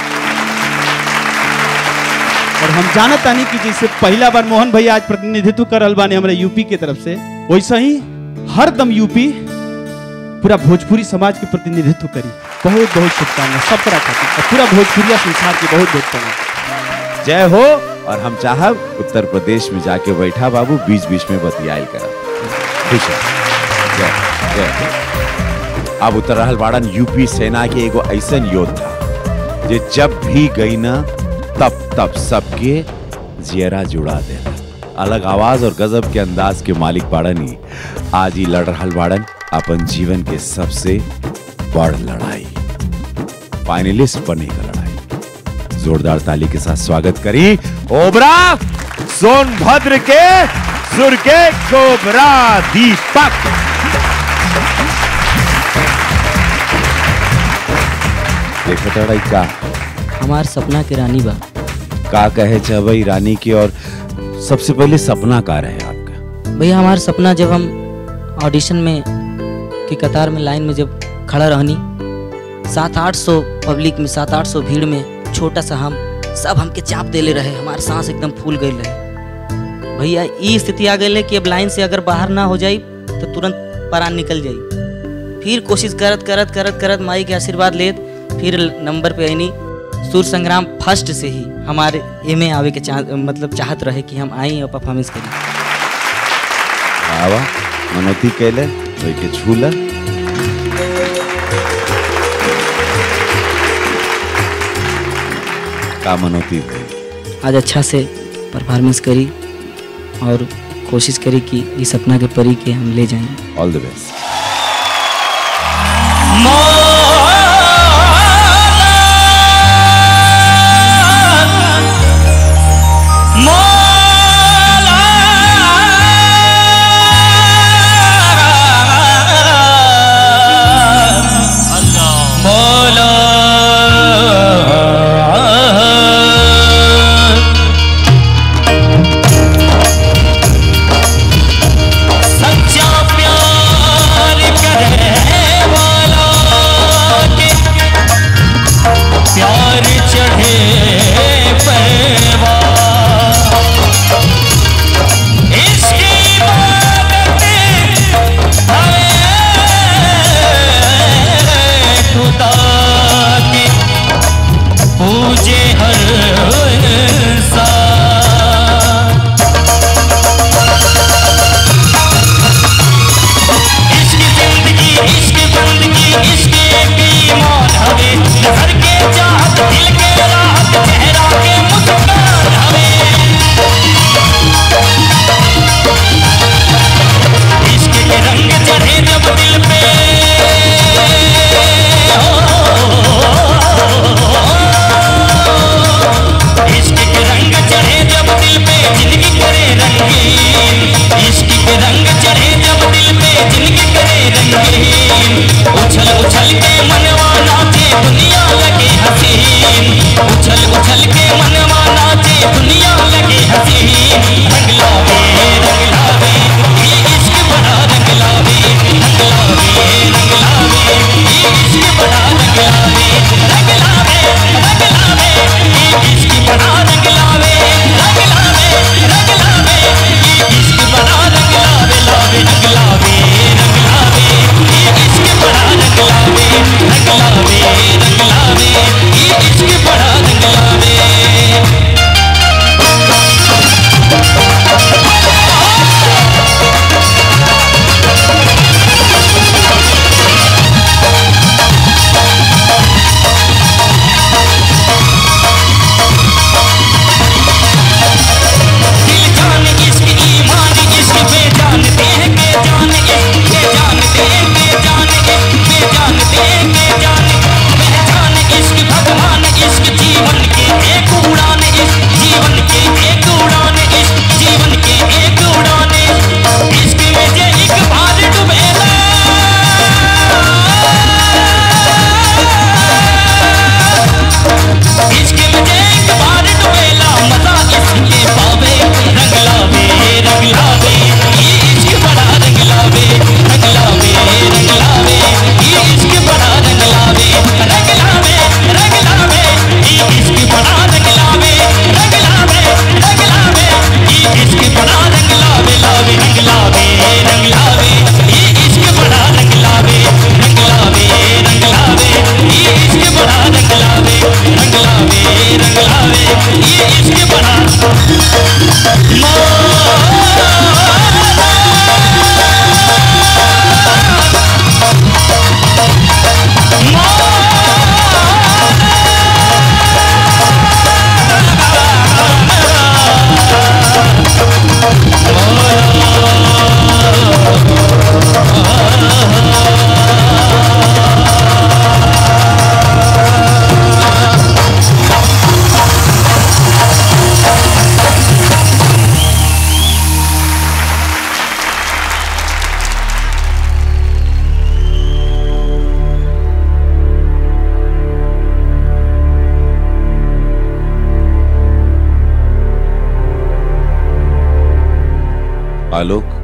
और हम जानतानी कि जैसे पहला बार मोहन भैया आज प्रतिनिधित्व कर रहल बाने हमरा यूपी के तरफ से वैसे ही हर दम यूपी पूरा भोजपुरी समाज के प्रतिनिधित्व करी बहुत बहुत शुभकामना सब तरह खातिर और पूरा भोजपुरिया संसार के बहुत बहुत प्रणाम जय हो और हम चाहब उत्तर प्रदेश में जाके बैठा बाबू बीच बीच में बतियाल कर खुश है जय जय अब उतर रहल बाड़न यूपी सेना के एगो ऐसन योद्धा जे जब भी गई ना तब तब सबके जियरा जुड़ा देना अलग आवाज और गजब के अंदाज के मालिक बाड़न ही आज ही लड़ रहल बाड़न अपन जीवन के सबसे बड़ लड़ाई फाइनलिस्ट बनने का लड़ाई जोरदार ताली के साथ स्वागत करी ओबरा सोनभद्र के सुर के कोबरा दीपक देखो तड़ा का हमार सपना के रानी बा का कहे चबई रानी की और सबसे पहले सपना का रहे आपका भैया हमार सपना जब हम ऑडिशन में की कतार में लाइन में जब खड़ा रहनी सात आठ सौ पब्लिक में सात आठ सौ भीड़ में छोटा सा हम सब हमके चाप देले रहे हमारे सांस एकदम फूल गई रहे भैया ई स्थिति आ गई है कि अब लाइन से अगर बाहर ना हो जाई तो तुरंत परान निकल जाई फिर कोशिश करत करत करत करत माई के आशीर्वाद लेत फिर नंबर पे आईनी सुर संग्राम फर्स्ट से ही हमारे एम आवे के चाह मतलब चाहत रहे कि हम आई और परफॉर्मेंस करें आवा मनोती कैले वही के झूला का मनोती भई आज अच्छा से परफॉर्मेंस करी और कोशिश करी कि इस सपना के परी के हम ले जाएं ऑल द बेस्ट सच्चा प्यार करे वाला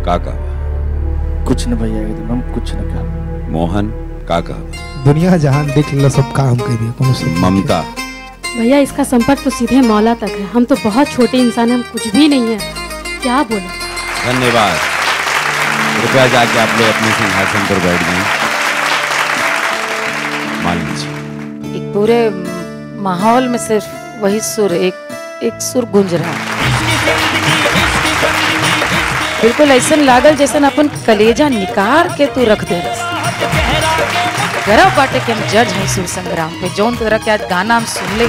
का कहा कुछ न भैया एकदम हम कुछ न कहा मोहन का कहा दुनिया जहान देख लो सब काम कर दिया कोनो सब ममता भैया इसका संपर्क तो सीधे मौला तक है हम तो बहुत छोटे इंसान हैं हम कुछ भी नहीं है क्या बोले धन्यवाद कृपया जाके आप लोग अपने सिंहासन पर बैठ जाएं मान लीजिए एक पूरे माहौल में सिर्फ वही सुर एक एक सुर गूंज रहा है बिल्कुल ऐसा लागल जैसे अपन कलेजा निकाल के तू रख दे गर्व बाटे के हम जज हैं सुर संग्राम पे जौन तरह के आज गाना हम सुन ले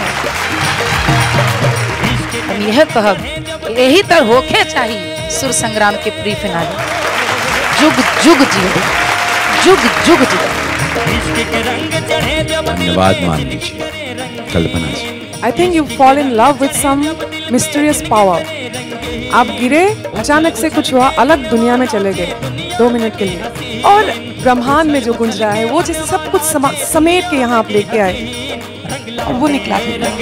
हम यह कहब कि यही तरह होके चाहिए सुर संग्राम के प्री फिनाले जुग जुग जियो जुग जुग जियो धन्यवाद मान लीजिए कल्पना जी I think you fall in love with some mysterious power. आप गिरे अचानक से कुछ हुआ अलग दुनिया में चले गए दो मिनट के लिए और ब्रह्मांड में जो गुंज रहा है वो जैसे सब कुछ समा, समेट के यहाँ आप लेके आए और वो निकला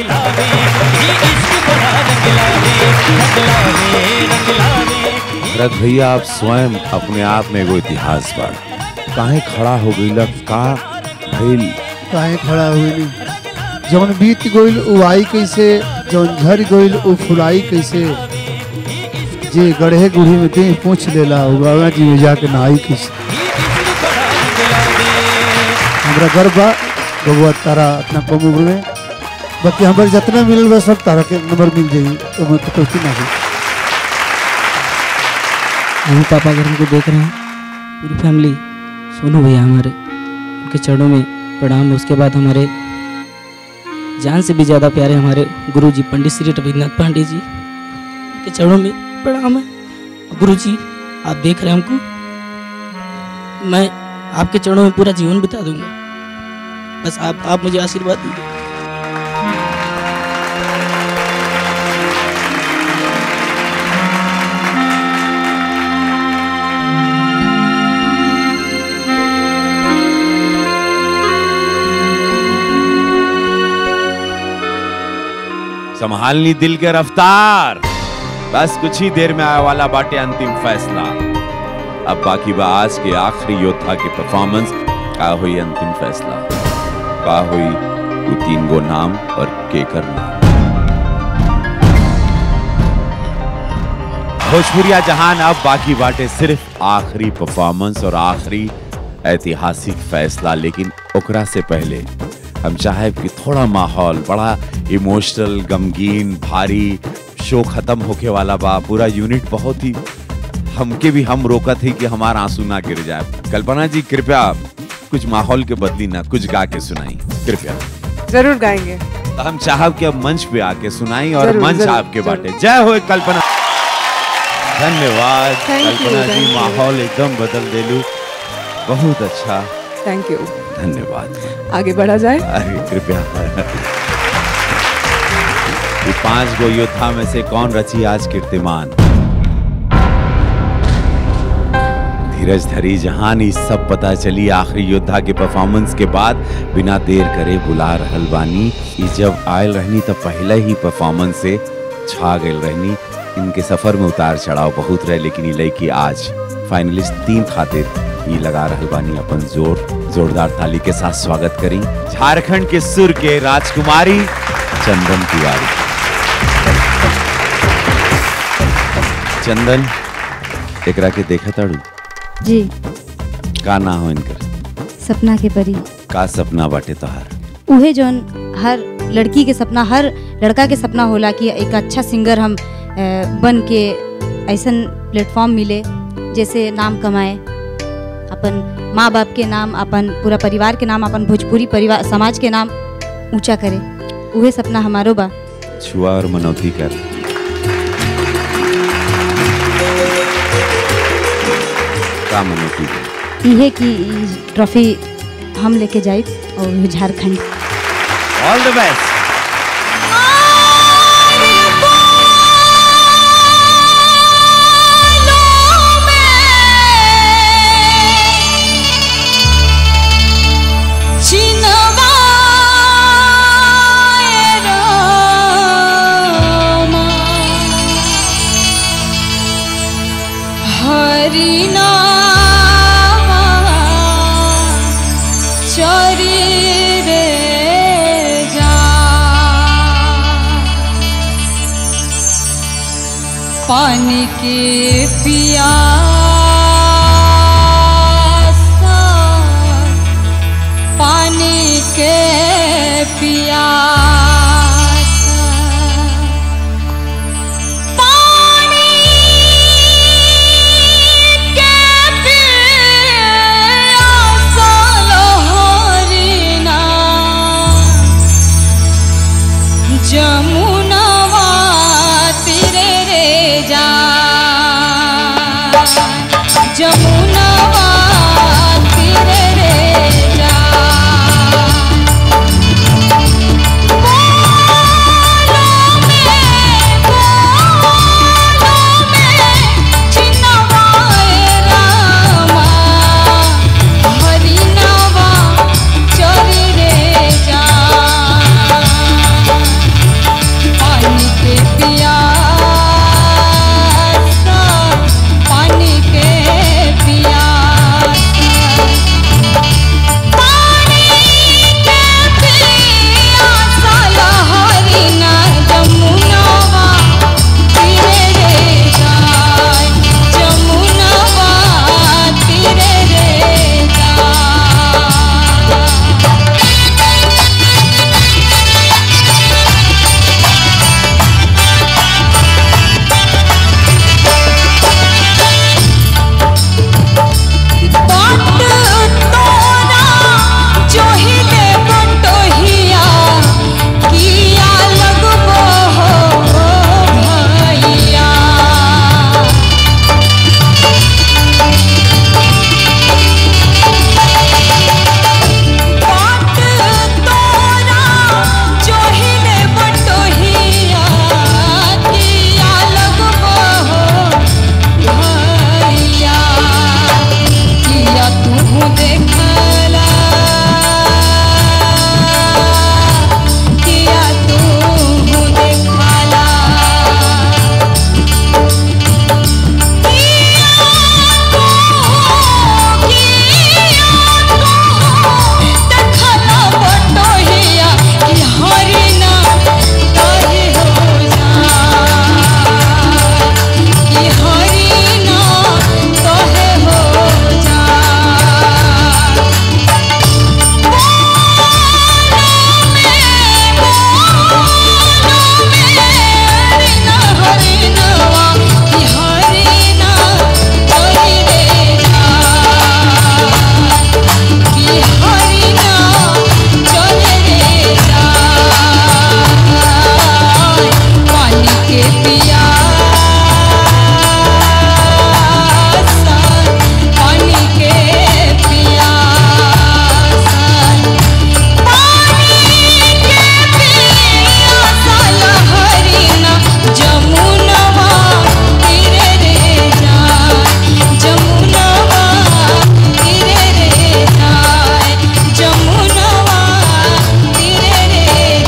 भरत भैया आप स्वयं अपने आप में एगो इतिहास बा काहे खड़ा हो गई का भइल काहे खड़ा हुई नहीं जौन बीत गइल उ आई कैसे जौन झर गइल उ फुलाई कैसे जे गढ़े गुढ़ी में देह पूछ लेला उ गंगा जी में जाके नहाई कैसे हमरा गर्व बा बबुआ तारा अपना कम उम्र में बाकी हमारे जितना मिलल बा सब तारा के नंबर मिल जाई ओमे कटौती ना हुई हम पापा घर हमको देख रहे हैं पूरी फैमिली सोनू भैया हमारे उनके चरणों में प्रणाम उसके बाद हमारे जान से भी ज़्यादा प्यारे हमारे गुरु जी पंडित श्री रविन्द्रनाथ पांडे जी उनके चरणों में प्रणाम है गुरु जी आप देख रहे हैं हमको मैं आपके चरणों में पूरा जीवन बिता दूंगा बस आप आप मुझे आशीर्वाद दीजिए संभालनी दिल के रफ्तार बस कुछ ही देर में आने वाला बाटे अंतिम फैसला अब बाकी बा आज के आखिरी योद्धा के परफॉर्मेंस का हुई अंतिम फैसला का हुई वो तीन गो नाम और केकर नाम भोजपुरिया जहान अब बाकी बाटे सिर्फ आखिरी परफॉर्मेंस और आखिरी ऐतिहासिक फैसला लेकिन ओकरा से पहले हम चाहे कि थोड़ा माहौल बड़ा इमोशनल गमगीन भारी शो खत्म होके वाला बा पूरा यूनिट बहुत ही हमके भी हम रोका थे कि हमारा आंसू ना गिर जाए कल्पना जी कृपया कुछ माहौल के बदली ना कुछ गा के सुनाई कृपया जरूर गाएंगे तो हम चाहब कि अब मंच पे आके सुनाई और जरूर, मंच जरूर, आपके जरूर। बाटे जय हो कल्पना धन्यवाद Thank you, कल्पना जी thank you. माहौल एकदम बदल देलू बहुत अच्छा थैंक यू धन्यवाद आगे बढ़ा जाए अरे कृपया ये पांच गो योद्धा में से कौन रची आज कीर्तिमान धीरज धरी जहान ई सब पता चली आखिरी योद्धा के परफॉर्मेंस के बाद बिना देर करे बुला रहल बानी ई जब आयल रहनी तब पहले ही परफॉर्मेंस से छा गई रहनी इनके सफर में उतार चढ़ाव बहुत रहे लेकिन ये लड़की आज फाइनलिस्ट तीन खातिर ये लगा रहल बानी अपन जोर जोरदार ताली के साथ स्वागत करी झारखंड के सुर के राजकुमारी चंदन तिवारी चंदन एकरा के देखा ताड़ू जी का ना हो इनकर सपना के परी का सपना बाटे तोहार उहे जौन हर लड़की के सपना हर लड़का के सपना होला कि एक अच्छा सिंगर हम अ, बन के ऐसन प्लेटफॉर्म मिले जैसे नाम कमाए अपन माँ बाप के नाम अपन पूरा परिवार के नाम अपन भोजपुरी परिवार समाज के नाम ऊंचा करे उहे सपना हमारो बा छुआ और मनौती कर का मनौती कर इहे की ई ट्रॉफी हम लेके जाए और उहे झारखंड ऑल द बेस्ट हरि रे जा पानी के पिया पानी के पिया जमुनवा तेरे रे जा जमुनवा तेरे रे जा हरिनवा चोरी रे जा पानी के पिया पानी के पिया हरिना जमुनवा तीरे रे जाय जमुनवा तीरे रे जोहिले बटोहिया किया लगबो हो भैया बाट तोरा जोहिले बटोहिया किया लगबो हो भैया किया तू देखला किया तू देखला देखला बटोहिया कि हरिना तोरे हो जा कि हरिना तोहे हो जा हरिनवा कि हरिना तोरे रे जा कि हरिना चले रे जा पानी के पिया पानी के पिया हरिना जमुनवा तीरे रे जा जमुनवा तीरे रे जाय जमुनवा तीरे रे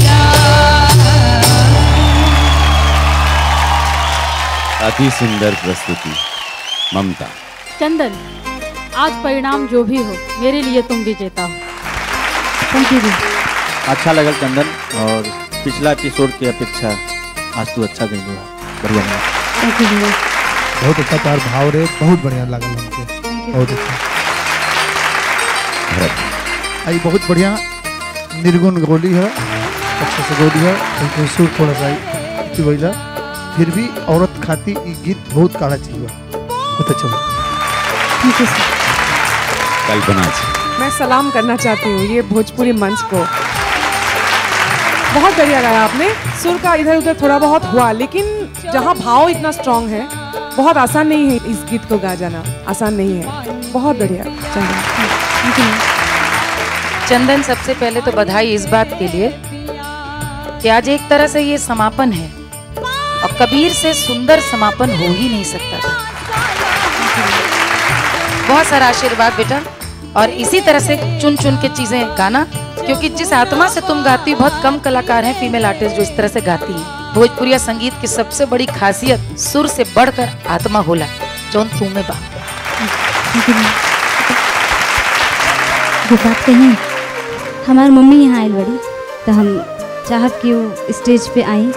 अति सुंदर प्रस्तुति ममता चंदन आज परिणाम जो भी हो मेरे लिए तुम विजेता हो थैंक यू अच्छा लगल चंदन और पिछला एपिसोड की अपेक्षा आज तू अच्छा गई बढ़िया लगा। थैंक यू बहुत अच्छा तार भाव रे बहुत बढ़िया लागल हमके बहुत अच्छा आई बहुत बढ़िया निर्गुण गोली है अच्छा से गोली है लेकिन सुर थोड़ा सा ही वैला फिर भी औरत खाती ई गीत बहुत काढ़ा चाहिए बहुत अच्छा बा। थैंक यू सर कल्पना जी मैं सलाम करना चाहती हूँ ये भोजपुरी मंच को बहुत बढ़िया गाया आपने सुर का इधर उधर थोड़ा बहुत हुआ लेकिन जहाँ भाव इतना स्ट्रांग है बहुत आसान नहीं है इस गीत को गा जाना आसान नहीं है बहुत बढ़िया चंदन चंदन सबसे पहले तो बधाई इस बात के लिए कि आज एक तरह से ये समापन है और कबीर से सुंदर समापन हो ही नहीं सकता था बहुत सारा आशीर्वाद बेटा और इसी तरह से चुन चुन के चीजें गाना क्योंकि जिस आत्मा से तुम गाती हो बहुत कम कलाकार हैं फीमेल आर्टिस्ट जो इस तरह से गाती हैं भोजपुरिया संगीत की सबसे बड़ी खासियत सुर से बढ़कर आत्मा होला जौन तू में बा ये बात कही हमार मम्मी यहाँ आयल बड़ी तो हम चाहब कि वो स्टेज पे आई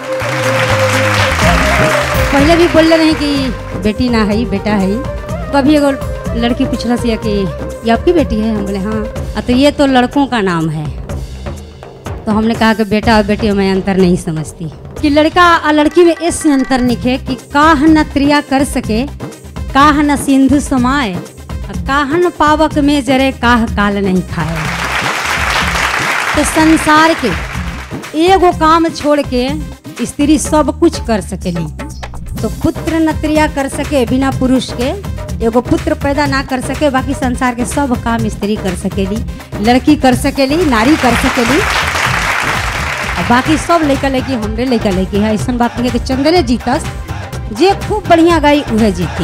पहले भी बोल रहे कि बेटी ना है बेटा है कभी एगो लड़की पूछला से कि ये आपकी बेटी है हम बोले हाँ "आ, तो ये तो लड़कों का नाम है तो हमने कहा कि बेटा और बेटी में अंतर नहीं समझती कि लड़का और लड़की में ऐसे अंतर निखे कि काह न त्रिया कर सके काह न सिंधु समाए और काह न पावक में जरे काह काल नहीं खाए तो संसार के एगो काम छोड़ के स्त्री सब कुछ कर सकेली तो पुत्र न त्रिया कर सके बिना पुरुष के एगो पुत्र पैदा ना कर सके बाकी संसार के सब काम स्त्री कर सकेली लड़की कर सकेली नारी कर सकेली और बाकी सब लड़का लड़की हमरे लड़का लड़की है ऐसा बात नहीं है कि चंद्रे जीतस जे खूब बढ़िया गाई उहे जीती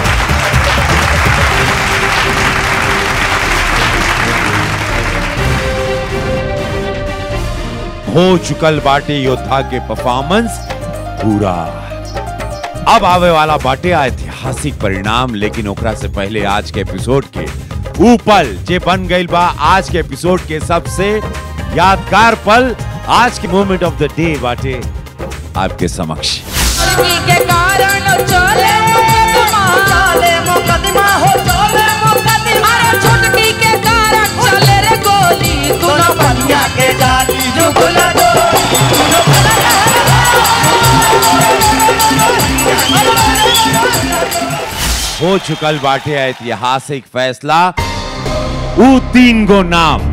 हो चुकल बाटे योद्धा के परफॉर्मेंस पूरा अब आवे वाला बाटे ऐतिहासिक परिणाम लेकिन ओकरा से पहले आज के एपिसोड के ऊपल जे बन गई बा आज के एपिसोड के सबसे यादगार पल आज के मोमेंट ऑफ द डे बाटे आपके समक्ष के कारण चले मुकदमा चले मुकदमा हो चले मुकदमा अरे छुटकी के कारण चले रे गोली तू न बनिया के जाती जो गुला दो हो चुकल बाटे ऐतिहासिक फैसला ऊ तीन गो नाम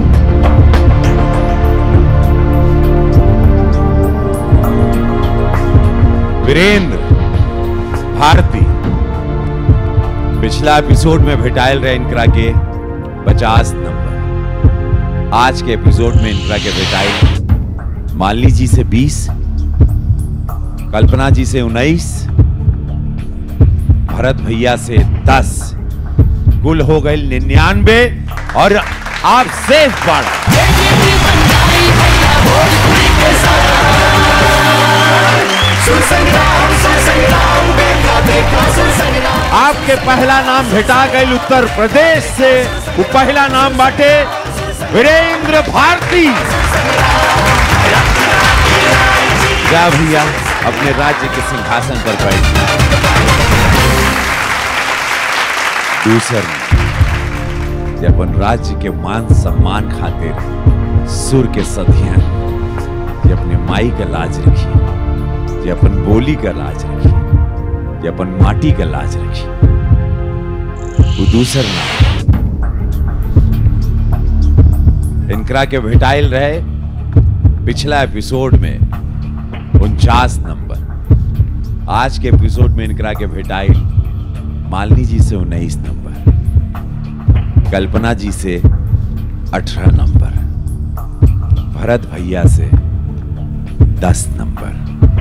वीरेंद्र भारती पिछला एपिसोड में भेटाइल रहे इनकरा के पचास नंबर आज के एपिसोड में इनकरा के भेटाइल मालिनी जी से बीस कल्पना जी से उन्नीस भरत भैया से दस कुल हो गए निन्यानवे और आप सेफ बाड़ा सुर संग्राम सुर संग्राम देखा देखा सुर संग्राम आपके पहला नाम भेटा गई उत्तर प्रदेश से वो पहला नाम बाटे वीरेंद्र भारती जा भैया अपने राज्य के सिंहासन पर बैठ दूसर जे अपन राज्य के मान सम्मान खातिर सुर के सधियन जे अपने माई का लाज रखी जे अपन बोली का लाज रखी जे अपन माटी का लाज रखी वो दूसर नाम इनकरा के भेटाइल रहे पिछला एपिसोड में उनचास नंबर आज के एपिसोड में इनकरा के भेटाइल मालिनी जी से उन्नीस नंबर कल्पना जी से अठारह नंबर भरत भैया से दस नंबर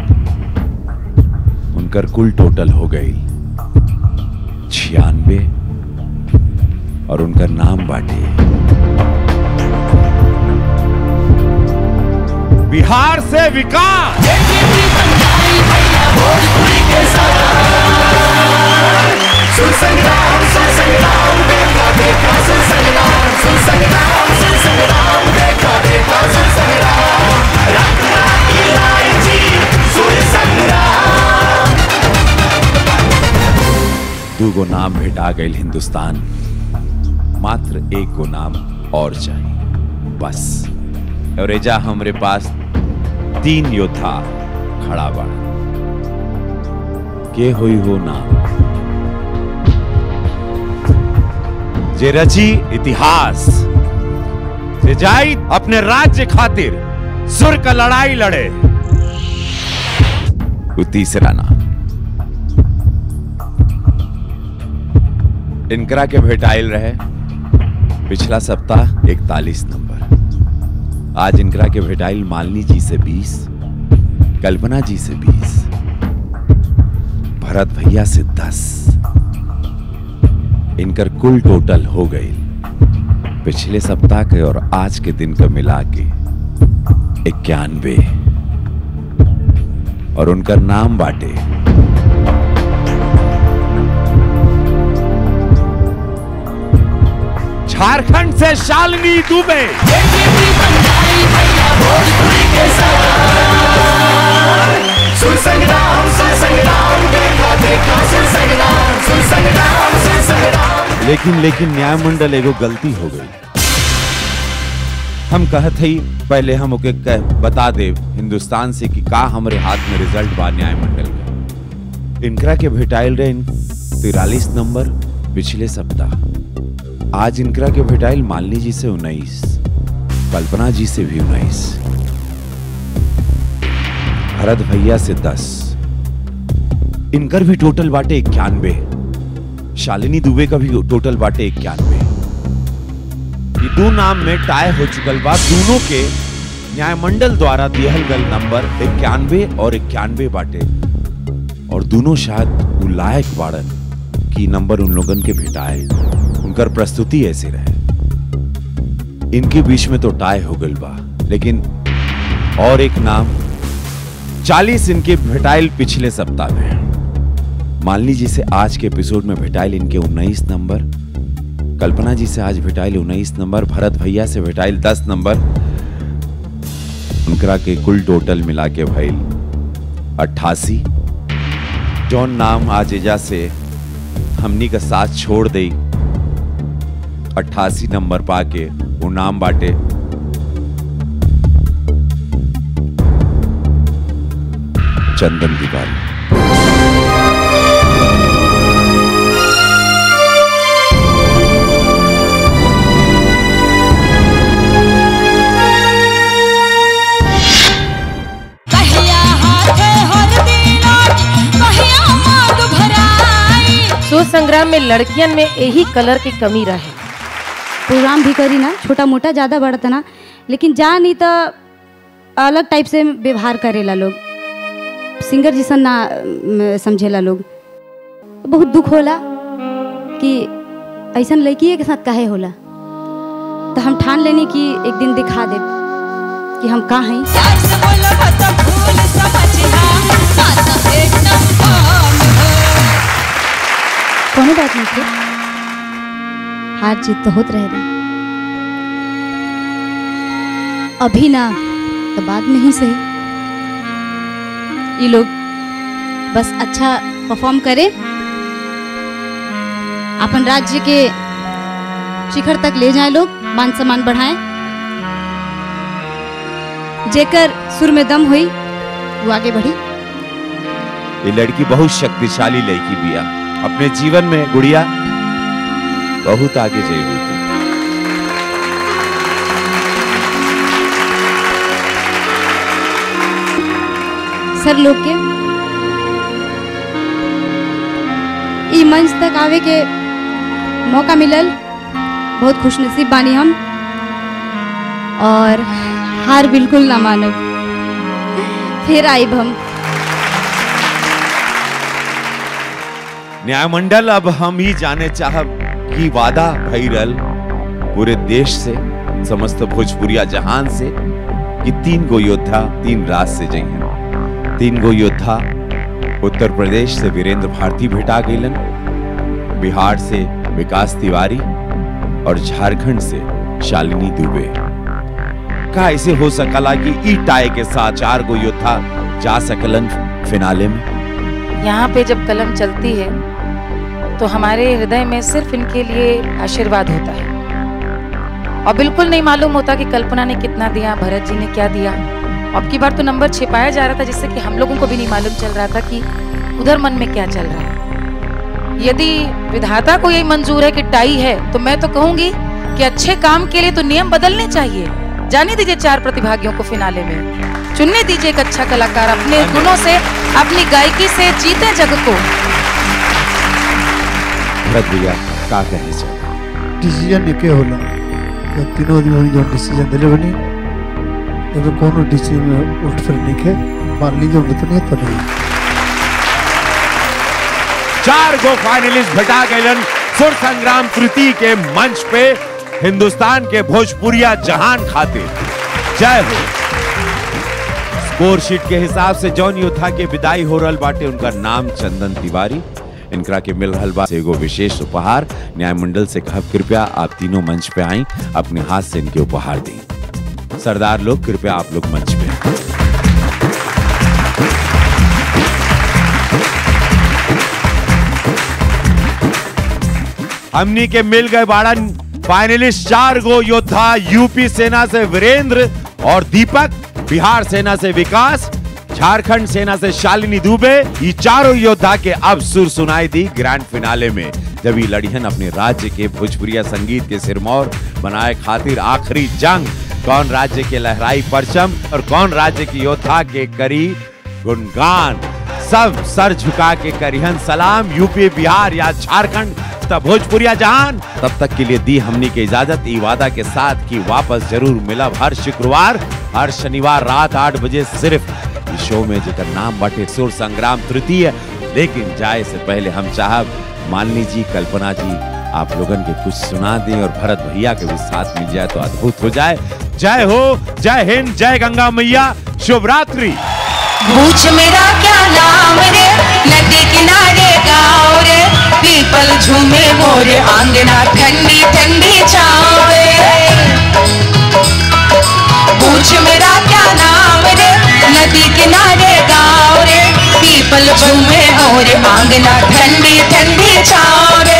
उनकर कुल टोटल हो गई छियानवे और उनका नाम बाटे बिहार से विकास सुर संग्राम सुर संग्राम देखा देखा सुर संग्राम सुर संग्राम सुर संग्राम देखा देखा सुर संग्राम रखना इलायची सुर संग्राम दो गो नाम भेटा गए हिंदुस्तान मात्र एक गो नाम और चाहिए बस और एजा हमरे पास तीन योद्धा खड़ा बा के हुई हो नाम जे रची इतिहास जे जाई अपने राज्य खातिर सुर का लड़ाई लड़े वो तीसरा नाम इनकरा के भेटाइल रहे पिछला सप्ताह इकतालीस नंबर आज इनकरा के भेटाइल मालिनी जी से बीस कल्पना जी से बीस भरत भैया से दस इनकर कुल टोटल हो गई पिछले सप्ताह के और आज के दिन का मिला के इक्यानवे और उनका नाम बाटे झारखंड से शालिनी दुबे सुर संग्राम सुर संग्राम देखा देखा सुर संग्राम सुर संग्राम सुर संग्राम लेकिन लेकिन न्याय मंडल एगो गलती हो गई हम कहत हई पहले हम ओके कह बता दे हिंदुस्तान से कि का हमरे हाथ में रिजल्ट बा न्याय मंडल में इनकरा के भेटाइल रहे तिरालीस नंबर पिछले सप्ताह आज इनकरा के भेटाइल मालिनी जी से उन्नीस कल्पना जी से भी उन्नीस भरत भैया से दस इनकर भी टोटल बाटे इक्यानवे शालिनी दुबे का भी टोटल बाटे इक्यानवे ये दो नाम में टाई हो चुकल बा दोनों के न्यायमंडल द्वारा दिहल गल नंबर इक्यानवे और इक्यानवे बाटे और दोनों शायद वो लायक बाड़न कि नंबर उन लोगन के भेटाए उनकर प्रस्तुति ऐसे रहे इनके बीच में तो टाई हो गल बा लेकिन और एक नाम चालीस इनके भेटाइल पिछले सप्ताह में मालिनी जी से आज के एपिसोड में भेटाइल इनके उन्नीस नंबर कल्पना जी से आज भेटाइल उन्नीस नंबर भरत भैया से भेटाइल दस नंबर उनकरा के कुल टोटल मिला के भइल अट्ठासी जौन नाम आज एजा से हमनी का साथ छोड़ दई अट्ठासी नंबर पाके वो नाम बाटे चंदन तिवारी कहिया हाथे हल्दी लाग कहिया मांग भराई सूर संग्राम में लड़कियन में यही कलर की कमी रहे प्रोग्राम भी करी ना छोटा मोटा ज़्यादा बढ़ता ना लेकिन जा नहीं तो अलग टाइप से व्यवहार करेला लोग सिंगर जैसा ना अम, समझेला लोग बहुत दुख होला कि ऐसा लड़की के साथ काहे होला तो हम ठान लेनी कि एक दिन दिखा दे कि हम कहाँ हैं प्यार से बोलो तो भूल समझना साथ एक नंबर कोनो बात नहीं थी हार जीत तो होत रहे अभी ना तो बाद में ही सही ये लोग बस अच्छा परफॉर्म करे अपन राज्य के शिखर तक ले जाए लोग मान सम्मान बढ़ाएं जेकर सुर में दम हुई वो आगे बढ़ी ये लड़की बहुत शक्तिशाली लड़की बिया अपने जीवन में गुड़िया बहुत आगे जाएगी थी सर लोग के ई मंच तक आवे के मौका मिलल बहुत खुशनसीब बानी हम और हार बिल्कुल ना मानब फिर आइब हम न्यायमंडल अब हम ही जाने चाहब कि वादा भैरल पूरे देश से समस्त भोजपुरिया जहान से कि तीन गो योद्धा तीन रात से जइहन तीन गो योद्धा उत्तर प्रदेश से वीरेंद्र भारती भेटा गईलन बिहार से विकास तिवारी और झारखंड से शालिनी दुबे का ऐसे हो सकला कि ई टाई के साथ चार गो योद्धा जा सकलन फिनाले में यहाँ पे जब कलम चलती है तो हमारे हृदय में सिर्फ इनके लिए आशीर्वाद होता है और बिल्कुल नहीं मालूम होता कि कल्पना ने कितना दिया भरत जी ने क्या दिया अब की बार तो नंबर छिपाया जा रहा था जिससे कि हम लोगों को भी नहीं मालूम चल रहा था कि उधर मन में क्या चल रहा है यदि विधाता को यही मंजूर है कि टाई है तो मैं तो कहूंगी कि अच्छे काम के लिए तो नियम बदलने चाहिए जाने दीजिए चार प्रतिभागियों को फिनाले में चुनने दीजिए एक अच्छा कलाकार अपने गुणों से अपनी गायकी से जीते जग को भरत भैया का कहने चाहिए डिसीजन एके होला जब तीनों आदमी हम जौन डिसीजन दिले बनी एमे कोनो डिसीजन में उल्ट फिर नहीं के मान लीजिए उल्ट नहीं तो नहीं चार गो फाइनलिस्ट भेटा गए सुर संग्राम कृति के मंच पे हिंदुस्तान के भोजपुरिया जहान खातिर जय हो स्कोर शीट के हिसाब से जौन योद्धा के विदाई हो रहल बाटे उनका नाम चंदन तिवारी इनकरा के मिल रहल बा एगो विशेष उपहार न्याय मंडल से कहब कृपया आप तीनों मंच पे आई अपने हाथ से इनके उपहार दें सरदार लोग कृपया आप लोग मंच पे आएं। हमनी के मिल गए बाड़न फाइनलिस्ट चार गो योद्धा यूपी सेना से वीरेंद्र और दीपक बिहार सेना से विकास झारखंड सेना से शालिनी दुबे ये चारों योद्धा के अब सुर सुनाई दी ग्रैंड फिनाले में जब ये लड़ियन अपने राज्य के भोजपुरिया संगीत के सिरमौर बनाए खातिर आखिरी जंग कौन राज्य के लहराई परचम और कौन राज्य की योद्धा के करी गुणगान सब सर झुका के करिहन सलाम यूपी बिहार या झारखंड तब भोजपुरिया जहान तब तक के लिए दी हमनी के इजाजत ई वादा के साथ कि वापस जरूर मिलब हर शुक्रवार हर शनिवार रात आठ बजे सिर्फ इस शो में जेकर नाम बाटे सुर संग्राम तृतीय लेकिन जाए से पहले हम चाहब मालिनी जी कल्पना जी आप लोगन के कुछ सुना दें और भरत भैया के भी साथ मिल जाए तो अद्भुत हो जाए जय हो जय हिंद जय गंगा मैया शुभ रात्रि पूछ मेरा क्या नाम रे नदी किनारे गाँव रे पीपल झूमे मोरे आंगना ठंडी ठंडी छाँव रे पूछ मेरा क्या नाम रे नदी किनारे गाँव रे पीपल झूमे मोरे आंगना ठंडी ठंडी छाँव रे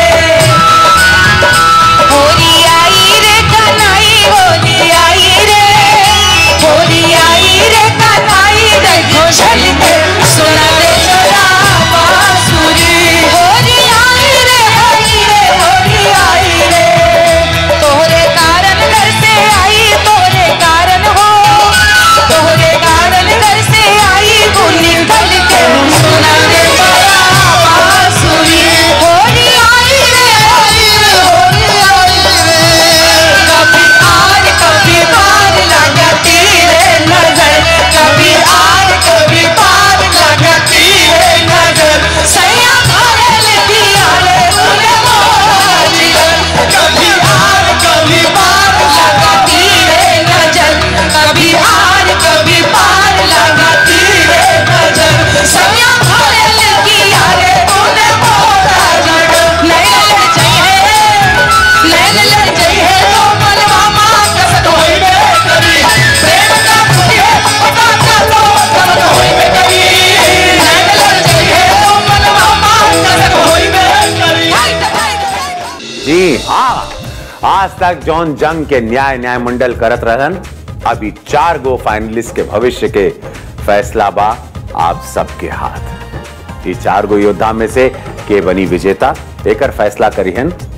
होली आई रे कनाई होली आई रे होली आई रे कनाई रे घोषल के सुना रे छोरा बांसुरी होली आई रे आई रे होली आई रे तोरे कारण घर से आई तोरे कारण हो तोरे कारण घर से आई गुनी ढल के सुना रे छोरा बांसुरी होली आई रे आई रे होली आई रे कभी आर कभी पार लगती रे नजर कभी आर कभी पार लगती रे नजर सैया भरल दिया रे उन्हें मोरा जिगर कभी आर कभी पार लगती रे नजर कभी आर कभी पार लगती रे नजर सैया भरल दिया रे उन्हें मोरा जिगर नैन लड़ जाइए नैन लड़ जाइए तो मनवा मां कसक होइबे करी प्रेम का फुटे पता चलो कसक होइबे करी नैन लड़ जाइए तो मनवा मां कसक होइबे करी जी हाँ आज तक जौन जंग के न्याय न्याय मंडल करत रहन अभी चार गो फाइनलिस्ट के भविष्य के फैसला बा आप सबके हाथ ये चार गो योद्धा में से के बनी विजेता एकर फैसला करिहन